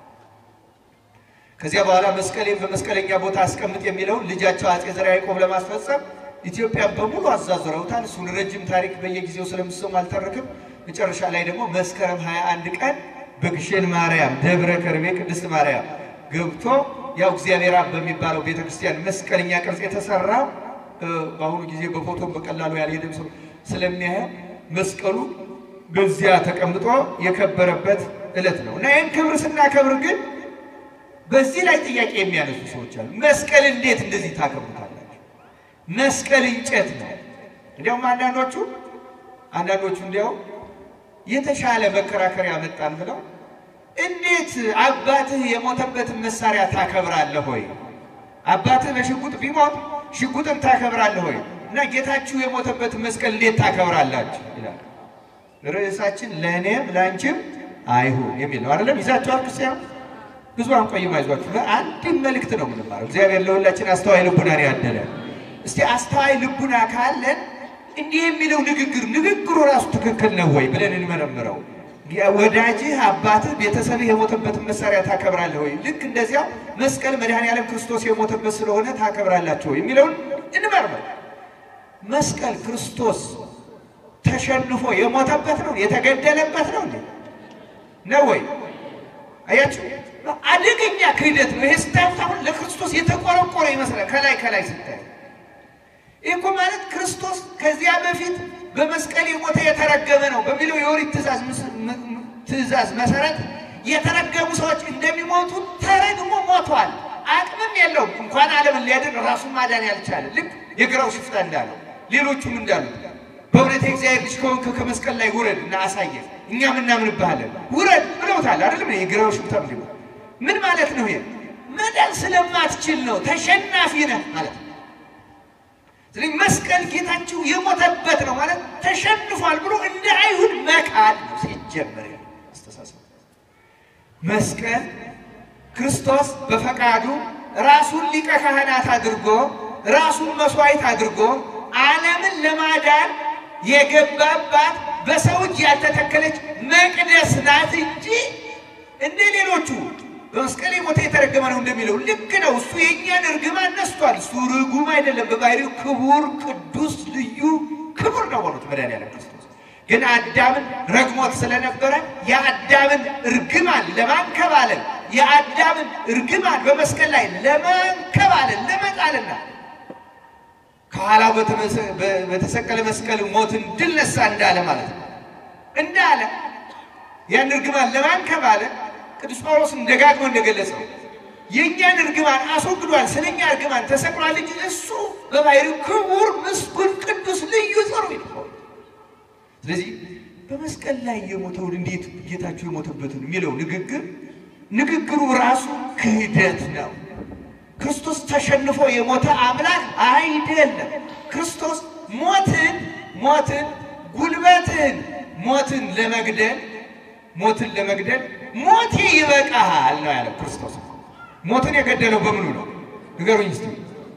ከዚያ በኋላ መስቀሌን በመስቀለኛ ቦታ አስቀምጥ የሚለውን ልጃቸው አጼ ዘርዓ ያዕቆብ ለማስፈጸም ኢትዮጵያን በሙሉ አዛዝረውታል። እሱን ረጅም ታሪክ በየጊዜው ስለምሰሙ አልተርክም። መጨረሻ ላይ ደግሞ መስከረም 21 ቀን በግሼን ማርያም ደብረ ከርቤ ቅድስት ማርያም ገብቶ ያው እግዚአብሔር አብ በሚባለው ቤተክርስቲያን መስቀለኛ ቅርጽ የተሰራው በአሁኑ ጊዜ በፎቶም በቀላሉ ያልሄደም ሰው ስለሚያየው መስቀሉ በዚያ ተቀምጦ የከበረበት ዕለት ነው እና ይህን ክብር ስናከብር ግን በዚህ ላይ ጥያቄ የሚያነሱ ሰዎች አሉ። መስቀል እንዴት እንደዚህ ታከብሩታላችሁ? መስቀል እንጨት ነው። እንዲያውም አንዳንዶቹ አንዳንዶቹ እንዲያው የተሻለ መከራከሪያ መጣን ብለው እንዴት አባትህ የሞተበትን መሳሪያ ታከብራለህ ሆይ? አባትህ በሽጉጥ ቢሞት ሽጉጥን ታከብራለህ ሆይ? እና ጌታችሁ የሞተበትን መስቀል እንዴት ታከብራላችሁ ይላል። ርዕሳችን ለእኔም ለአንቺም አይሁን የሚል ነው። አይደለም ይዛችኋል ክርስቲያን ብዙ አንቆይም፣ አይዟችሁ። አንድም መልእክት ነው የምንማረው። እግዚአብሔር ለሁላችን አስተዋይ ልቡናን ያደለ። እስቲ አስተዋይ ልቡና ካለን እንዲህ የሚለው ንግግር ንግግሩ ራሱ ትክክል ነው ወይ ብለን እንመረምረው። ወዳጅህ፣ አባትህ፣ ቤተሰብህ የሞተበትን መሳሪያ ታከብራለህ ወይ? ልክ እንደዚያው መስቀል መድኃኔዓለም ክርስቶስ የሞተበት ስለሆነ ታከብራላችሁ ወይ የሚለውን እንመርምር። መስቀል ክርስቶስ ተሸንፎ የሞተበት ነው የተገደለበት ነው እንዴ ነው ወይ? አያችሁ፣ አደገኛ ክህደት ነው ይሄ። ስታዩት አሁን ለክርስቶስ የተቆረቆረ ይመስላል ከላይ ከላይ ስታይ። ይህ እኮ ማለት ክርስቶስ ከዚያ በፊት በመስቀል የሞተ የተረገመ ነው በሚለው የኦሪት ትእዛዝ ትእዛዝ መሰረት የተረገሙ ሰዎች እንደሚሞቱ ተረግሞ ሞቷል። አቅምም የለውም እንኳን ዓለምን ሊያድን ራሱን ማዳን ያልቻለ ልክ የግራው ሽፍታ እንዳለው ሌሎቹም እንዳሉት በእውነት የእግዚአብሔር ልጅ ከሆንክ ከመስቀል ላይ ውረድ እና አሳየን፣ እኛም እናምንብሃለን ውረድ ብለውታል። አይደለም የግራው ሽፍታ ምንድን ነው? ምን ማለት ነው? ይሄ መዳን ስለማትችል ነው፣ ተሸናፊ ነህ ማለት ነው። ስለዚህ መስቀል ጌታችሁ የሞተበት ነው ማለት ተሸንፏል ብሎ እንደ አይሁድ መካድ ነው ሲጀመር አስተሳሰብ። መስቀል ክርስቶስ በፈቃዱ ራሱን ሊቀ ካህናት አድርጎ ራሱን መስዋዕት አድርጎ ዓለምን ለማዳን የገባባት በሰው እጅ ያልተተከለች መቅደስ ናት እንጂ እንደ ሌሎቹ በመስቀል የሞተ የተረገመ ነው እንደሚለው ልክ ነው። እሱ የእኛን እርግማን ነስቷል። እሱ ርጉም አይደለም። በባህሪው ክቡር፣ ቅዱስ፣ ልዩ ክቡር ነው ሆኖት መድኃኒዓለም ክርስቶስ ግን አዳምን ረግሞት ስለነበረ የአዳምን እርግማን ለማንከባለል የአዳምን እርግማን በመስቀል ላይ ለማንከባለል ለመጣልና ከኋላው በተሰቀለ መስቀል ሞትን ድል ነሳ እንዳለ ማለት ነው። እንዳለ ያን እርግማን ለማንከባለል ቅዱስ ጳውሎስን ደጋግሞ እንደገለጸው የእኛን እርግማን አስወግዷል፣ ስለኛ እርግማን ተሰቅሏል እንጂ እሱ በባህሪው ክቡር፣ ምስጉን፣ ቅዱስ፣ ልዩ ጥሩ ነው። ስለዚህ በመስቀል ላይ የሞተውን እንዴት ጌታችሁ የሞተበትን የሚለው ንግግር ንግግሩ ራሱ ክህደት ነው። ክርስቶስ ተሸንፎ የሞተ አምላክ አይደለም። ክርስቶስ ሞትን ሞትን ጉልበትን ሞትን ለመግደል ሞትን ለመግደል ሞቴ ይበቃሃል ነው ያለው ክርስቶስ። ሞትን የገደለው በምኑ ነው ንገሩኝ እስቲ።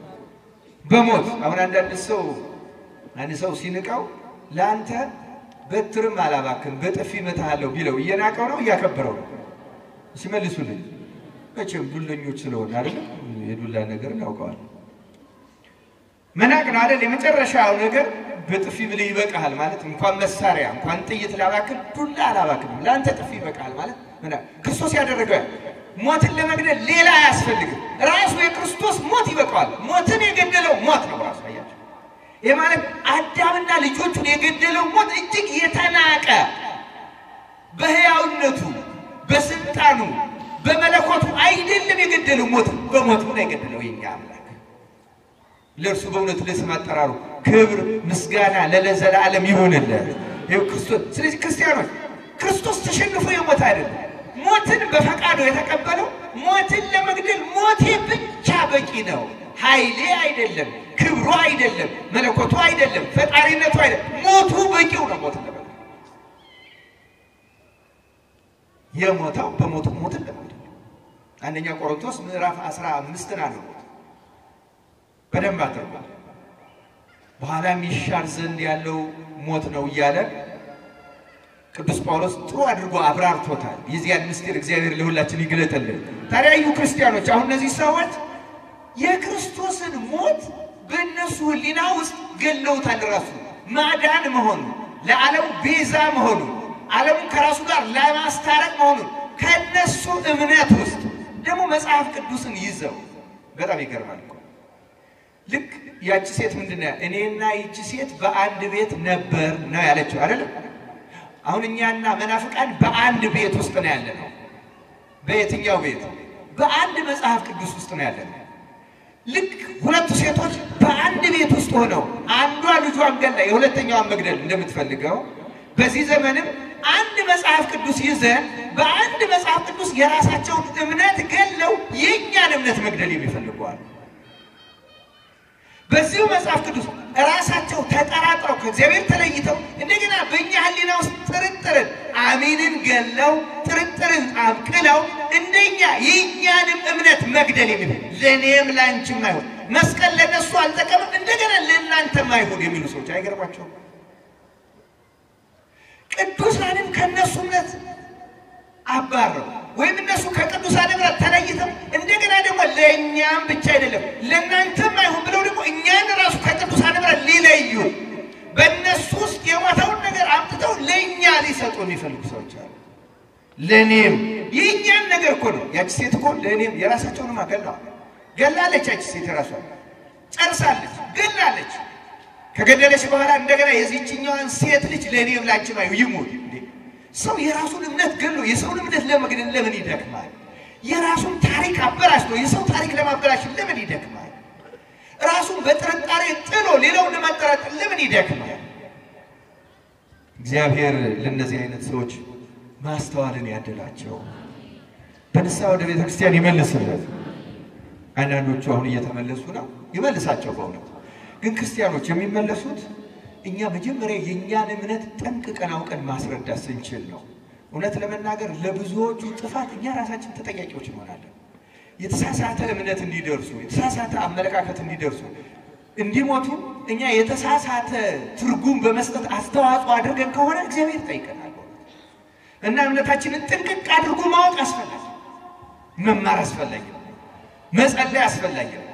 በሞት አሁን አንዳንድ ሰው አንድ ሰው ሲንቀው ለአንተ በትርም አላባክን በጥፊ እመታሃለሁ ቢለው እየናቀው ነው እያከበረው ነው? ሲመልሱልኝ መቼም ዱለኞች ስለሆነ አይደለም የዱላ ነገር እናውቀዋል። መናቅ ነው አይደል? የመጨረሻው ነገር በጥፊ ብለህ ይበቃሃል ማለት እንኳን መሳሪያ እንኳን ጥይት ላባክን ዱላ አላባክንም ለአንተ ጥፊ ይበቃሃል ማለት ምናምን ክርስቶስ ያደረገው ሞትን ለመግደል ሌላ አያስፈልግም። ራሱ የክርስቶስ ሞት ይበቃዋል። ሞትን የገደለው ሞት ነው ራሱ አያቸው። ይህ ማለት አዳምና ልጆቹን የገደለው ሞት እጅግ የተናቀ በሕያውነቱ በስልጣኑ በመለኮቱ አይደለም የገደለው ሞት በሞቱ ነው የገደለው የኛ አምላክ። ለእርሱ በእውነት ለስም አጠራሩ ክብር ምስጋና ለዘላለም ይሁንለት። ይኸው ክርስቶስ ስለዚህ ክርስቲያኖች ክርስቶስ ተሸንፎ የሞት አይደለም ሞትን በፈቃዱ የተቀበለው ሞትን ለመግደል ሞቴ ብቻ በቂ ነው። ኃይሌ አይደለም፣ ክብሩ አይደለም፣ መለኮቱ አይደለም፣ ፈጣሪነቱ አይደለም። ሞቱ በቂው ነው። ሞትን ለመግደል የሞተው በሞቱ ሞትን ለመግደል አንደኛ ቆሮንቶስ ምዕራፍ አስራ አምስትን አለሞት በደንብ አድርጓ በኋላ የሚሻር ዘንድ ያለው ሞት ነው እያለ ቅዱስ ጳውሎስ ጥሩ አድርጎ አብራርቶታል። የዚያን ምስጢር እግዚአብሔር ለሁላችን ይግለጥልን። ታዲያዩ ክርስቲያኖች አሁን እነዚህ ሰዎች የክርስቶስን ሞት በእነሱ ሕሊና ውስጥ ገለውታል። ራሱ ማዳን መሆኑ ለዓለሙ ቤዛ መሆኑ ዓለሙን ከራሱ ጋር ለማስታረቅ መሆኑ ከእነሱ እምነት ውስጥ ደግሞ መጽሐፍ ቅዱስን ይዘው በጣም ይገርማል እኮ ልክ ያቺ ሴት ምንድን ነው እኔና ይቺ ሴት በአንድ ቤት ነበር ነው ያለችው አይደለም አሁን እኛና መናፍቃን በአንድ ቤት ውስጥ ነው ያለ ነው። በየትኛው ቤት? በአንድ መጽሐፍ ቅዱስ ውስጥ ነው ያለ ነው። ልክ ሁለቱ ሴቶች በአንድ ቤት ውስጥ ሆነው አንዷ ልጇን ገላ የሁለተኛዋን መግደል እንደምትፈልገው በዚህ ዘመንም አንድ መጽሐፍ ቅዱስ ይዘን በአንድ መጽሐፍ ቅዱስ የራሳቸውን እምነት ገለው የእኛን እምነት መግደል የሚፈልገዋል። በዚሁ መጽሐፍ ቅዱስ ራሳቸው ተጠራጥረው ከእግዚአብሔር ተለይተው እንደገና በእኛ ሕሊና ውስጥ ጥርጥርን አሚንን ገለው ጥርጥርን አብቅለው እንደኛ የእኛንም እምነት መግደል የሚል ለእኔም ለአንቺም አይሆን መስቀል ለነሱ አልጠቀምም እንደገና ለእናንተም አይሆን የሚሉ ሰዎች አይገርማቸውም? ቅዱሳንም ከእነሱ እምነት አባረው ወይም እነሱ ከቅዱሳን እምነት ተለይተው እንደገና ደግሞ ለእኛም ብቻ አይደለም ለእናንተም አይሆን ብለው ደግሞ እኛን ራሱ ከቅዱሳን እምነት ሊለዩ በእነሱ ውስጥ የሞተውን ነገር አምጥተው ለእኛ ሊሰጡ የሚፈልጉ ሰዎች አሉ። ለእኔም የእኛን ነገር እኮ ነው። ያቺ ሴት እኮ ለእኔም የራሳቸውንም ገለዋል። ገላለች። ያቺ ሴት የራሷ ጨርሳለች፣ ገላለች። ከገደለች በኋላ እንደገና የዚህችኛዋን ሴት ልጅ ለእኔም ላንቺም አይሁ ይሙት። ሰው የራሱን እምነት ገሎ የሰውን እምነት ለመግደል ለምን ይደክማል? የራሱን ታሪክ አበላሽቶ የሰው ታሪክ ለማበላሽ ለምን ይደክማል? ራሱን በጥርጣሬ ጥሎ ሌላውን ለማጠራጠር ለምን ይደክማል? እግዚአብሔር ለእነዚህ አይነት ሰዎች ማስተዋልን ያደላቸው በንስሐ ወደ ቤተ ክርስቲያን ይመልስለት። አንዳንዶቹ አሁን እየተመለሱ ነው፣ ይመልሳቸው። በእውነት ግን ክርስቲያኖች የሚመለሱት እኛ መጀመሪያ የእኛን እምነት ጠንቅቀን አውቀን ማስረዳት ስንችል ነው። እውነት ለመናገር ለብዙዎቹ ጥፋት እኛ ራሳችን ተጠያቂዎች እንሆናለን። የተሳሳተ እምነት እንዲደርሱ፣ የተሳሳተ አመለካከት እንዲደርሱ እንዲሞቱ እኛ የተሳሳተ ትርጉም በመስጠት አስተዋጽኦ አድርገን ከሆነ እግዚአብሔር ይጠይቀናል። እና እምነታችንን ጥንቅቅ አድርጎ ማወቅ አስፈላጊ፣ መማር አስፈላጊ ነው። መጸለይ አስፈላጊ ነው።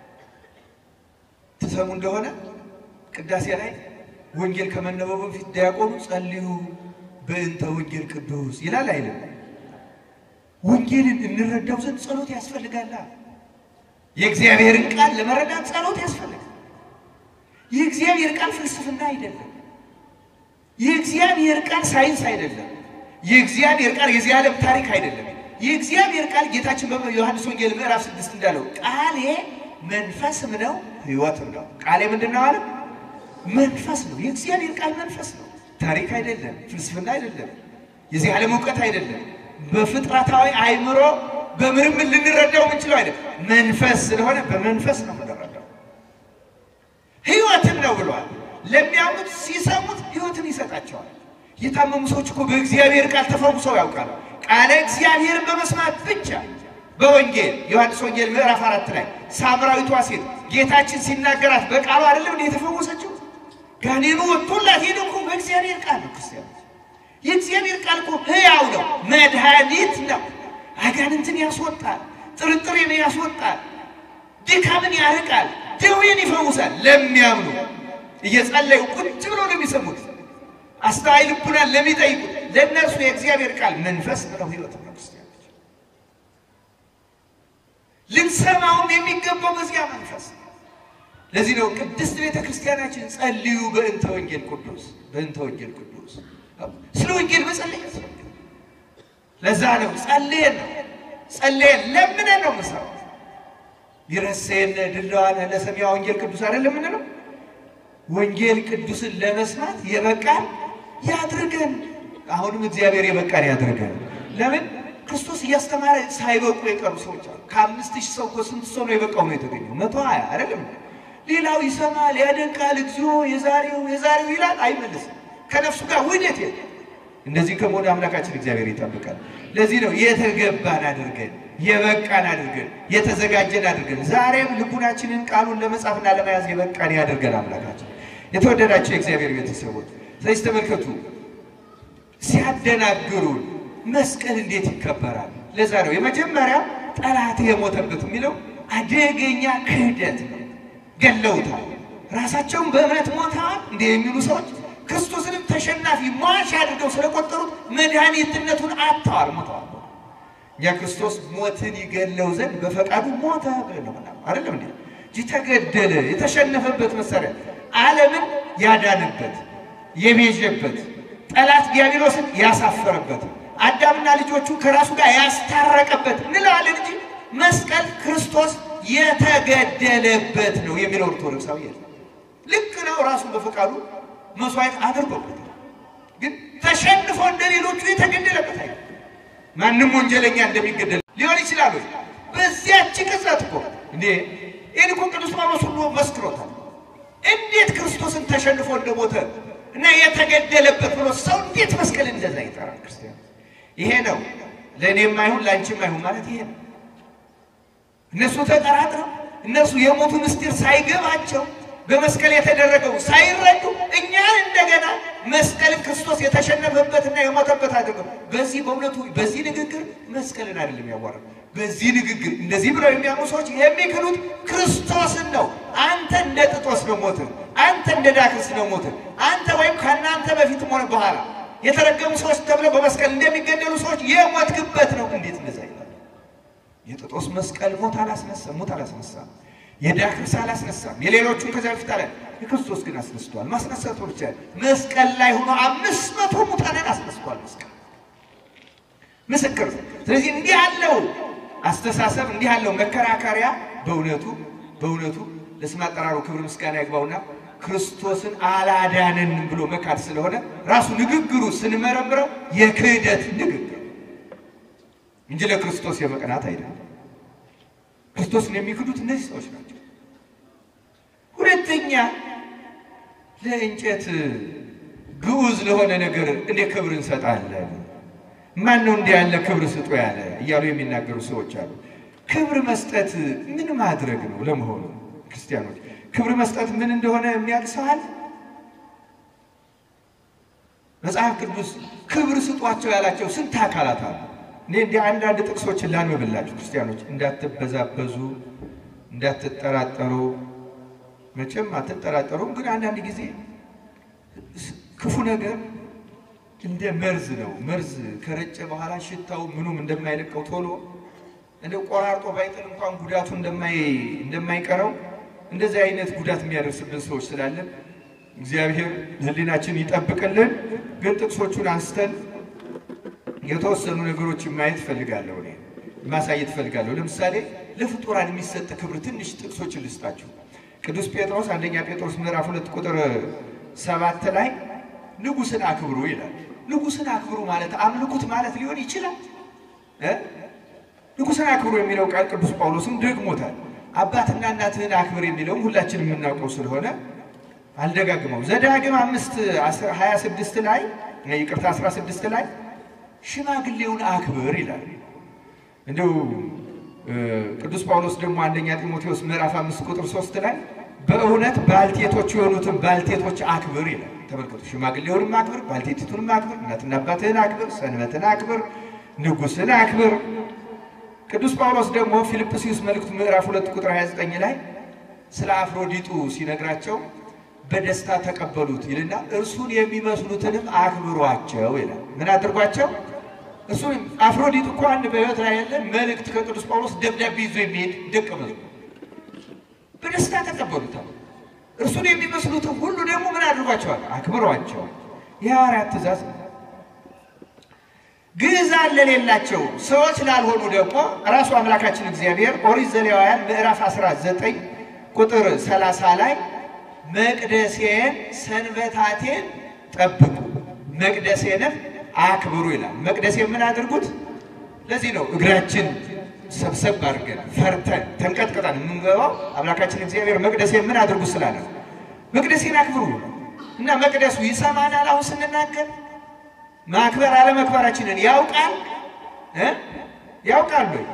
ትሰሙ እንደሆነ ቅዳሴ ላይ ወንጌል ከመነበቡ በፊት ዲያቆኑ ጸልዩ በእንተ ወንጌል ቅዱስ ይላል አይልም? ወንጌልን እንረዳው ዘንድ ጸሎት ያስፈልጋል። የእግዚአብሔርን ቃል ለመረዳት ጸሎት ያስፈልጋል። የእግዚአብሔር ቃል ፍልስፍና አይደለም። የእግዚአብሔር ቃል ሳይንስ አይደለም። የእግዚአብሔር ቃል የዚህ ዓለም ታሪክ አይደለም። የእግዚአብሔር ቃል ጌታችን በዮሐንስ ወንጌል ምዕራፍ ስድስት እንዳለው ቃሌ መንፈስም ነው ሕይወትም ነው። ቃሌ ምንድን ነው አለ? መንፈስ ነው። የእግዚአብሔር ቃል መንፈስ ነው። ታሪክ አይደለም፣ ፍልስፍና አይደለም፣ የዚህ ዓለም እውቀት አይደለም። በፍጥረታዊ አእምሮ በምርምር ልንረዳው የምንችለው አይደለም። መንፈስ ስለሆነ በመንፈስ ነው የምንረዳው። ሕይወትም ነው ብሏል። ለሚያምኑት ሲሰሙት ሕይወትን ይሰጣቸዋል። የታመሙ ሰዎች እኮ በእግዚአብሔር ቃል ተፈውሰው ያውቃሉ። ቃለ እግዚአብሔርን በመስማት ብቻ በወንጌል ዮሐንስ ወንጌል ምዕራፍ አራት ላይ ሳምራዊቷ ሴት ጌታችን ሲናገራት በቃሉ አይደለም እንደ የተፈወሰችው ጋኔኑ ወጥቶላት ሄደ እኮ በእግዚአብሔር ቃል ነው። ክርስቲያኖች የእግዚአብሔር ቃል እኮ ሕያው ነው፣ መድኃኒት ነው። አጋንንትን ያስወጣል፣ ጥርጥሬን ያስወጣል፣ ድካምን ያርቃል፣ ደዌን ይፈውሳል። ለሚያምኑ እየጸለዩ ቁጭ ብሎ ለሚሰሙት አስተዋይ ልቡናን ለሚጠይቁት ለእነርሱ የእግዚአብሔር ቃል መንፈስ ነው፣ ሕይወት ነው። ክርስቲያኖች ልንሰማውም የሚገባው በዚያ መንፈስ ነው። ለዚህ ነው ቅድስት ቤተ ክርስቲያናችን ጸልዩ በእንተ ወንጌል ቅዱስ በእንተ ወንጌል ቅዱስ ስለ ወንጌል መጸለይ ያስፈልጋል። ለዛ ነው ጸልየን ነው ጸልየን ለምነን ነው ምሰራው ይረሴን ድለዋን ለሰሚያ ወንጌል ቅዱስ አይደለም የምንለው ወንጌል ቅዱስን ለመስማት የበቃን ያድርገን። አሁንም እግዚአብሔር የበቃን ያድርገን። ለምን ክርስቶስ እያስተማረ ሳይበቁ የቀሩ ሰዎች አሉ። ከአምስት ሺህ ሰው እኮ ስንት ሰው ነው የበቃው ነው የተገኘው? መቶ ሀያ አይደለም። ሌላው ይሰማል፣ ያደንቃል፣ እግዚኦ የዛሬው የዛሬው ይላል፣ አይመልስም። ከነፍሱ ጋር ውህደት የለም። እንደዚህ ከመሆኑ አምላካችን እግዚአብሔር ይጠብቃል። ለዚህ ነው የተገባን አድርገን የበቃን አድርገን የተዘጋጀን አድርገን ዛሬም ልቡናችንን ቃሉን ለመጻፍና ለመያዝ የበቃን ያድርገን አምላካችን። የተወደዳቸው የእግዚአብሔር ቤተሰቦች ስለዚህ ተመልከቱ፣ ሲያደናግሩን መስቀል እንዴት ይከበራል? ለዛ ነው የመጀመሪያው ጠላት የሞተበት የሚለው አደገኛ ክህደት ነው። ገለውታል። ራሳቸውን በእምነት ሞተዋል እንደ የሚሉ ሰዎች ክርስቶስንም ተሸናፊ ሟች አድርገው ስለቆጠሩት መድኃኒትነቱን አጥተዋል፣ ሞተዋል። እኛ ክርስቶስ ሞትን ይገለው ዘንድ በፈቃዱ ሞተ ብለን ነው ምናምን አይደለም እንዴ እንጂ ተገደለ። የተሸነፈበት መሳሪያ ዓለምን ያዳንበት የቤዠበት ጠላት ዲያብሎስን ያሳፈረበት አዳምና ልጆቹ ከራሱ ጋር ያስታረቀበት እንላለን እንጂ መስቀል ክርስቶስ የተገደለበት ነው የሚለው ኦርቶዶክሳዊ የለም። ልክ ነው። ራሱን በፈቃዱ መስዋዕት አድርጎበት ግን ተሸንፎ እንደ ሌሎቹ የተገደለበት አይደለም። ማንም ወንጀለኛ እንደሚገደል ሊሆን ይችላል ወይ? በዚያች ቅጽበት እኮ እንዴ ይህን እኮ ቅዱስ ጳውሎስ ሁሉ መስክሮታል። እንዴት ክርስቶስን ተሸንፎ እንደሞተ እና የተገደለበት ብሎ ሰው እንዴት መስቀል እንደዛ ይጠራል? ክርስቲያን ይሄ ነው ለእኔም አይሁን ለአንቺም አይሁን ማለት ይሄ ነው። እነሱ ተጠራጥረው እነሱ የሞቱ ምስጢር ሳይገባቸው በመስቀል የተደረገው ሳይረዱ እኛን እንደገና መስቀልን ክርስቶስ የተሸነፈበትና የሞተበት አድርገው በዚህ በእውነቱ በዚህ ንግግር መስቀልን አይደለም ያዋራል። በዚህ ንግግር እንደዚህ ብለው የሚያምኑ ሰዎች የሚክሉት ክርስቶስን ነው። አንተ እንደ ጥጦስ ነው ሞትህ፣ አንተ እንደ ዳክርስ ነው ሞትህ፣ አንተ ወይም ከእናንተ በፊትም ሆነ በኋላ የተረገሙ ሰዎች ተብለው በመስቀል እንደሚገደሉ ሰዎች የሞትክበት ነው። እንዴት እንደዛ ይላል? የጥጦስ መስቀል ሞት አላስነሳም፣ ሞት አላስነሳም። የዳክርስ አላስነሳም። የሌሎቹን ከዚያ በፊት አለ። የክርስቶስ ግን አስነስቷል። ማስነሳቱ ብቻ መስቀል ላይ ሆኖ አምስት መቶ ሙታንን አስነስቷል። መስቀል ምስክር። ስለዚህ እንዲህ ያለው አስተሳሰብ እንዲህ ያለው መከራከሪያ በእውነቱ በእውነቱ ለስም አጠራሩ ክብር ምስጋና ይግባውና ክርስቶስን አላዳነንም ብሎ መካድ ስለሆነ ራሱ ንግግሩ ስንመረምረው የክህደት ንግግር እንጂ ለክርስቶስ የመቅናት አይደለም። ክርስቶስን የሚክዱት እነዚህ ሰዎች ናቸው። ሁለተኛ ለእንጨት ግዑዝ ለሆነ ነገር እንደ ክብር እንሰጣለን። ማን ነው እንዲህ ያለ ክብር ስጡ ያለ እያሉ የሚናገሩ ሰዎች አሉ። ክብር መስጠት ምን ማድረግ ነው ለመሆኑ? ክርስቲያኖች ክብር መስጠት ምን እንደሆነ የሚያውቅ ሰው አለ? መጽሐፍ ቅዱስ ክብር ስጧቸው ያላቸው ስንት አካላት አሉ? እኔ እንዲህ አንዳንድ ጥቅሶችን ላንብብላችሁ ክርስቲያኖች፣ እንዳትበዛበዙ፣ እንዳትጠራጠሩ። መቼም አትጠራጠሩም፣ ግን አንዳንድ ጊዜ ክፉ ነገር እንደ መርዝ ነው። መርዝ ከረጨ በኋላ ሽታው ምኑም እንደማይለቀው ቶሎ እንደ ቆራርጦ ባይጥል እንኳን ጉዳቱ እንደማይቀረው እንደዚህ አይነት ጉዳት የሚያደርስብን ሰዎች ስላለን እግዚአብሔር ሕሊናችን ይጠብቅልን። ግን ጥቅሶቹን አንስተን የተወሰኑ ነገሮችን ማየት እፈልጋለሁ፣ እኔ ማሳየት እፈልጋለሁ። ለምሳሌ ለፍጡራን የሚሰጥ ክብር ትንሽ ጥቅሶችን ልስጣችሁ። ቅዱስ ጴጥሮስ አንደኛ ጴጥሮስ ምዕራፍ ሁለት ቁጥር ሰባት ላይ ንጉሥን አክብሩ ይላል። ንጉሥን አክብሩ ማለት አምልኩት ማለት ሊሆን ይችላል እ ንጉሥን አክብሩ የሚለው ቃል ቅዱስ ጳውሎስም ደግሞታል። አባትና እናትህን አክብር የሚለውም ሁላችንም የምናውቀው ስለሆነ አልደጋግመው። ዘዳግም አምስት ሀያ ስድስት ላይ ይቅርታ አስራ ስድስት ላይ ሽማግሌውን አክብር ይላል። እንደው ቅዱስ ጳውሎስ ደግሞ አንደኛ ጢሞቴዎስ ምዕራፍ አምስት ቁጥር ሶስት ላይ በእውነት ባልቴቶች የሆኑትን ባልቴቶች አክብር ይላል። ተመልከቱ፣ ሽማግሌውንም አክብር፣ ባልቴቲቱንም አክብር፣ እናትና አባትህን አክብር፣ ሰንበትን አክብር፣ ንጉሥን አክብር። ቅዱስ ጳውሎስ ደግሞ ፊልጵስዩስ መልእክቱ ምዕራፍ ሁለት ቁጥር 29 ላይ ስለ አፍሮዲጡ ሲነግራቸው በደስታ ተቀበሉት ይልና እርሱን የሚመስሉትንም አክብሯቸው ይላል። ምን አድርጓቸው? እሱን አፍሮዲጡ እኮ አንድ በሕይወት ላይ ያለ መልእክት ከቅዱስ ጳውሎስ ደብዳቤ ይዞ የሚሄድ ደቀ መዝሙር በደስታ ተቀበሉታል። እርሱን የሚመስሉትን ሁሉ ደግሞ ምን አድርጓቸዋል? አክብሯቸዋል። የሐዋርያት ትእዛዝ ነው። ግዕዛን ለሌላቸው ሰዎች ላልሆኑ ደግሞ ራሱ አምላካችን እግዚአብሔር ኦሪት ዘሌዋውያን ምዕራፍ 19 ቁጥር 30 ላይ መቅደሴን ሰንበታቴን ጠብቁ መቅደሴንም አክብሩ ይላል። መቅደሴን ምን አድርጉት? ለዚህ ነው እግራችን ሰብሰብ አድርገን ፈርተን ተንቀጥቅጠን የምንገባው አምላካችን እግዚአብሔር መቅደሴን ምን አድርጉ ስላለ መቅደሴን አክብሩ እና መቅደሱ ይሰማናል። አሁን ስንናገር ማክበር አለመክበራችንን ያውቃል እ ያውቃል ወይ?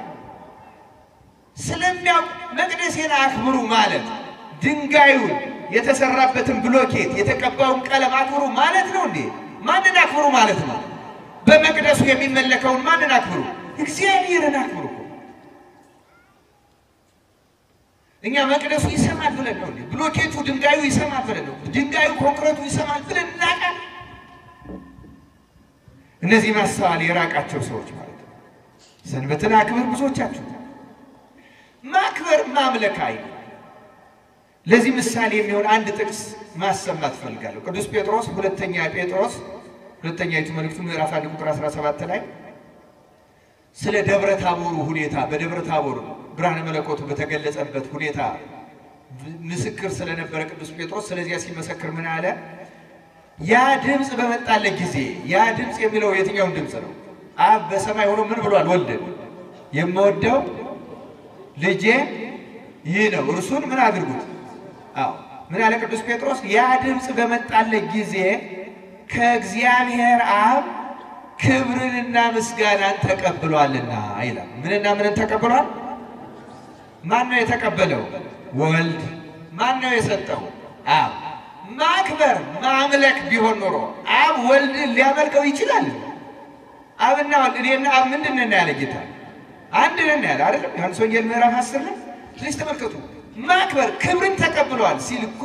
ስለሚያውቅ መቅደሴን አክብሩ ማለት ድንጋዩን የተሰራበትን ብሎኬት የተቀባውን ቀለም አክብሩ ማለት ነው እንዴ? ማንን አክብሩ ማለት ነው? በመቅደሱ የሚመለከውን ማንን አክብሩ? እግዚአብሔርን አክብሩ። እኛ መቅደሱ ይሰማል ብለን ነው እንዴ? ብሎኬቱ ድንጋዩ ይሰማል ብለን ነው? ድንጋዩ ኮንክረቱ ይሰማል ብለን እናውቃል? እነዚህ ማስተዋል የራቃቸው ሰዎች ማለት ነው። ሰንበትን አክብር ብዙዎቻችሁ ማክበር ማምለክ አይ ለዚህ ምሳሌ የሚሆን አንድ ጥቅስ ማሰማት ፈልጋለሁ። ቅዱስ ጴጥሮስ ሁለተኛ ጴጥሮስ ሁለተኛይቱ መልእክቱ ምዕራፍ አንድ ቁጥር 17 ላይ ስለ ደብረ ታቦሩ ሁኔታ በደብረ ታቦር ብርሃነ መለኮቱ በተገለጸበት ሁኔታ ምስክር ስለነበረ ቅዱስ ጴጥሮስ ስለዚያ ሲመሰክር ምን አለ? ያ ድምፅ በመጣለት ጊዜ ያ ድምፅ የሚለው የትኛውን ድምፅ ነው? አብ በሰማይ ሆኖ ምን ብሏል? ወልድ የምወደው ልጄ ይህ ነው፣ እርሱን ምን አድርጉት? አዎ ምን አለ ቅዱስ ጴጥሮስ? ያ ድምፅ በመጣለት ጊዜ ከእግዚአብሔር አብ ክብርንና ምስጋናን ተቀብሏልና ይላል። ምንና ምንን ተቀብሏል? ማን ነው የተቀበለው? ወልድ። ማን ነው የሰጠው? አብ። ማክበር ማምለክ ቢሆን ኖሮ አብ ወልድን ሊያመልከው ይችላል? አብና ወልድ እኔና አብ ምንድን ነን ያለ ጌታ አንድ ነን ያለ አይደለም? ዮሐንስ ወንጌል ምዕራፍ አስር ላይ ስለዚህ ተመልከቱ። ማክበር ክብርን ተቀብለዋል ሲል እኮ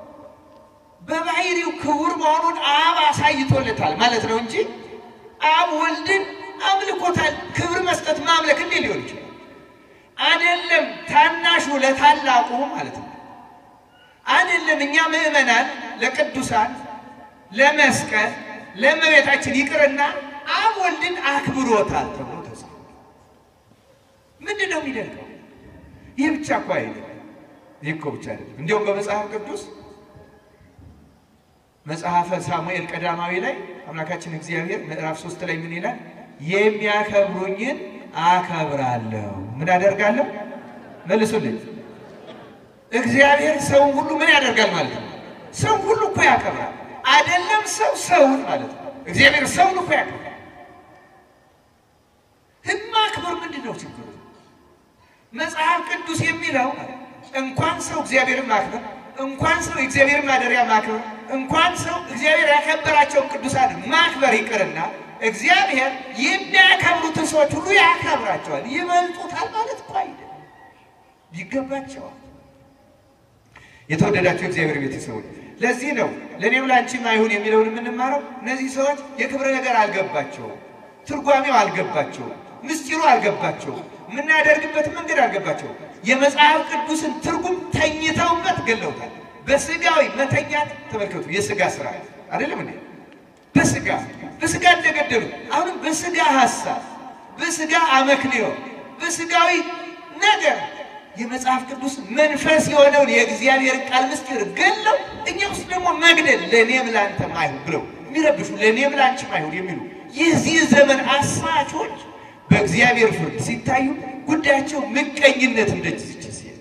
በባህሪው ክቡር መሆኑን አብ አሳይቶለታል ማለት ነው እንጂ አብ ወልድን አምልኮታል። ክብር መስጠት ማምለክ እንዴ ሊሆን ይችላል? አይደለም ታናሹ ለታላቁ ማለት ነው። አይደለም እኛ ምዕመናን ለቅዱሳን ለመስቀል ለእመቤታችን ይቅርና አብ ወልድን አክብሮታል ተብሎ ተጽፏል። ምንድን ነው የሚደንቀው? ይህ ብቻ እኮ አይደለም። ይህ እኮ ብቻ አይደለም። እንዲሁም በመጽሐፍ ቅዱስ መጽሐፈ ሳሙኤል ቀዳማዊ ላይ አምላካችን እግዚአብሔር ምዕራፍ ሶስት ላይ ምን ይላል? የሚያከብሩኝን አከብራለሁ። ምን አደርጋለሁ? መልሱልኝ። እግዚአብሔር ሰውን ሁሉ ምን ያደርጋል ማለት ነው? ሰው ሁሉ እኮ ያከብራል። አይደለም ሰው ሰውን ማለት ነው። እግዚአብሔር ሰውን እኮ ያከብራል። ህግ ማክበር ምንድን ነው ችግሩ? መጽሐፍ ቅዱስ የሚለው እንኳን ሰው እግዚአብሔርን ማክበር እንኳን ሰው የእግዚአብሔርን ማደሪያ ማክበር እንኳን ሰው እግዚአብሔር ያከበራቸውን ቅዱሳን ማክበር ይቅርና እግዚአብሔር የሚያከብሩትን ሰዎች ሁሉ ያከብራቸዋል። ይበልጡታል ማለት እኮ አይደለም፣ ይገባቸዋል። የተወደዳቸው እግዚአብሔር ቤተሰቦች፣ ለዚህ ነው ለእኔም ለአንቺም አይሁን የሚለውን የምንማረው። እነዚህ ሰዎች የክብረ ነገር አልገባቸውም፣ ትርጓሜው አልገባቸውም፣ ምስጢሩ አልገባቸውም፣ የምናደርግበት መንገድ አልገባቸውም። የመጽሐፍ ቅዱስን ትርጉም ተኝተውበት ገለውታል። በስጋዊ መተኛት ተመልከቱ፣ የስጋ ስራ አይደለም እንዴ? በስጋ በስጋ እንደገደሉ አሁንም በስጋ ሀሳብ፣ በስጋ አመክንዮ፣ በስጋዊ ነገር የመጽሐፍ ቅዱስ መንፈስ የሆነውን የእግዚአብሔር ቃል ምስጢር ገለው እኛ ውስጥ ደግሞ መግደል ለእኔም ለአንተም አይሁን ብለው የሚረብሹ ለእኔም ለአንቺም አይሁን የሚሉ የዚህ ዘመን አሳቾች በእግዚአብሔር ፍርድ ሲታዩ ጉዳያቸው ምቀኝነት እንደዚች ሴት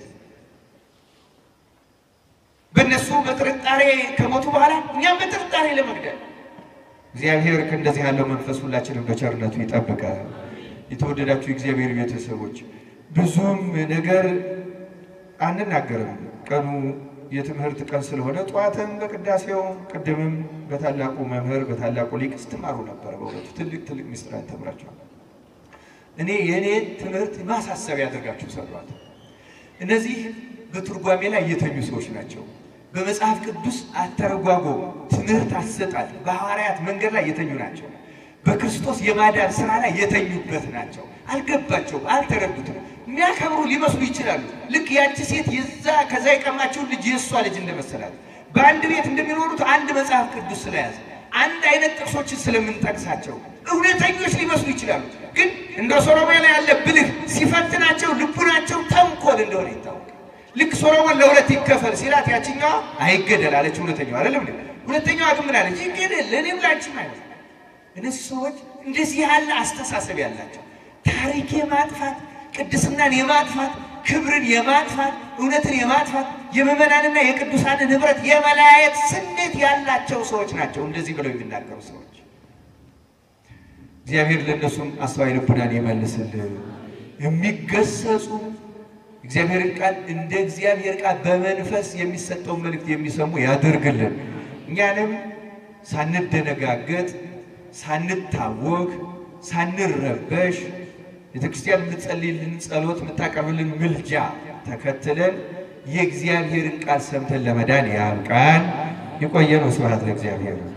በእነሱ በጥርጣሬ ከሞቱ በኋላ እኛም በጥርጣሬ ለመግደል እግዚአብሔር ከእንደዚህ ያለው መንፈስ ሁላችንም በቸርነቱ ይጠብቃል። የተወደዳችሁ የእግዚአብሔር ቤተሰቦች ብዙም ነገር አንናገርም። ቀኑ የትምህርት ቀን ስለሆነ ጠዋትም በቅዳሴው ቅድምም በታላቁ መምህር በታላቁ ሊቅ ስትማሩ ነበር። በእውነቱ ትልቅ ትልቅ ምስጢራት ተምራችኋል። እኔ የእኔ ትምህርት ማሳሰቢያ ያደርጋችሁ ሰሯት። እነዚህ በትርጓሜ ላይ የተኙ ሰዎች ናቸው። በመጽሐፍ ቅዱስ አተረጓጎም ትምህርት አሰጣጥ በሐዋርያት መንገድ ላይ የተኙ ናቸው። በክርስቶስ የማዳን ስራ ላይ የተኙበት ናቸው። አልገባቸውም፣ አልተረዱትም። የሚያከብሩ ሊመስሉ ይችላሉ። ልክ ያቺ ሴት የዛ ከዛ የቀማቸውን ልጅ የእሷ ልጅ እንደመሰላት በአንድ ቤት እንደሚኖሩት አንድ መጽሐፍ ቅዱስ ስለያዘ አንድ አይነት ጥቅሶችን ስለምንጠቅሳቸው እውነተኞች ሊመስሉ ይችላሉ። ግን እንደ ሶሎሞን ያለ ብልህ ሲፈትናቸው ልቡናቸው ተንኮል እንደሆነ ይታወቃል። ልክ ሶሎሞን ለሁለት ይከፈል ሲላት ያችኛዋ አይገደል አለች። ሁለተኛዋ አይደለም እንዴ? ሁለተኛዋ ግን ምን አለች? ይገደል ለእኔም ላንቺም አይነት። እነዚህ ሰዎች እንደዚህ ያለ አስተሳሰብ ያላቸው ታሪክ የማጥፋት ቅድስናን የማጥፋት ክብርን የማጥፋት እውነትን የማጥፋት የምዕመናንና የቅዱሳንን ህብረት የመለያየት ስሜት ያላቸው ሰዎች ናቸው። እንደዚህ ብለው የሚናገሩ ሰዎች እግዚአብሔር ለእነሱም አስተዋይ ልቡናን ይመልስልን። የሚገሰጹ እግዚአብሔርን ቃል እንደ እግዚአብሔር ቃል በመንፈስ የሚሰጠውን መልእክት የሚሰሙ ያደርግልን። እኛንም ሳንደነጋገጥ፣ ሳንታወክ፣ ሳንረበሽ ቤተክርስቲያን የምትጸልይልን ጸሎት የምታቀርብልን ምልጃ ተከትለን የእግዚአብሔርን ቃል ሰምተን ለመዳን ያብቃን። የቆየ ነው። ስብሐት ለእግዚአብሔር።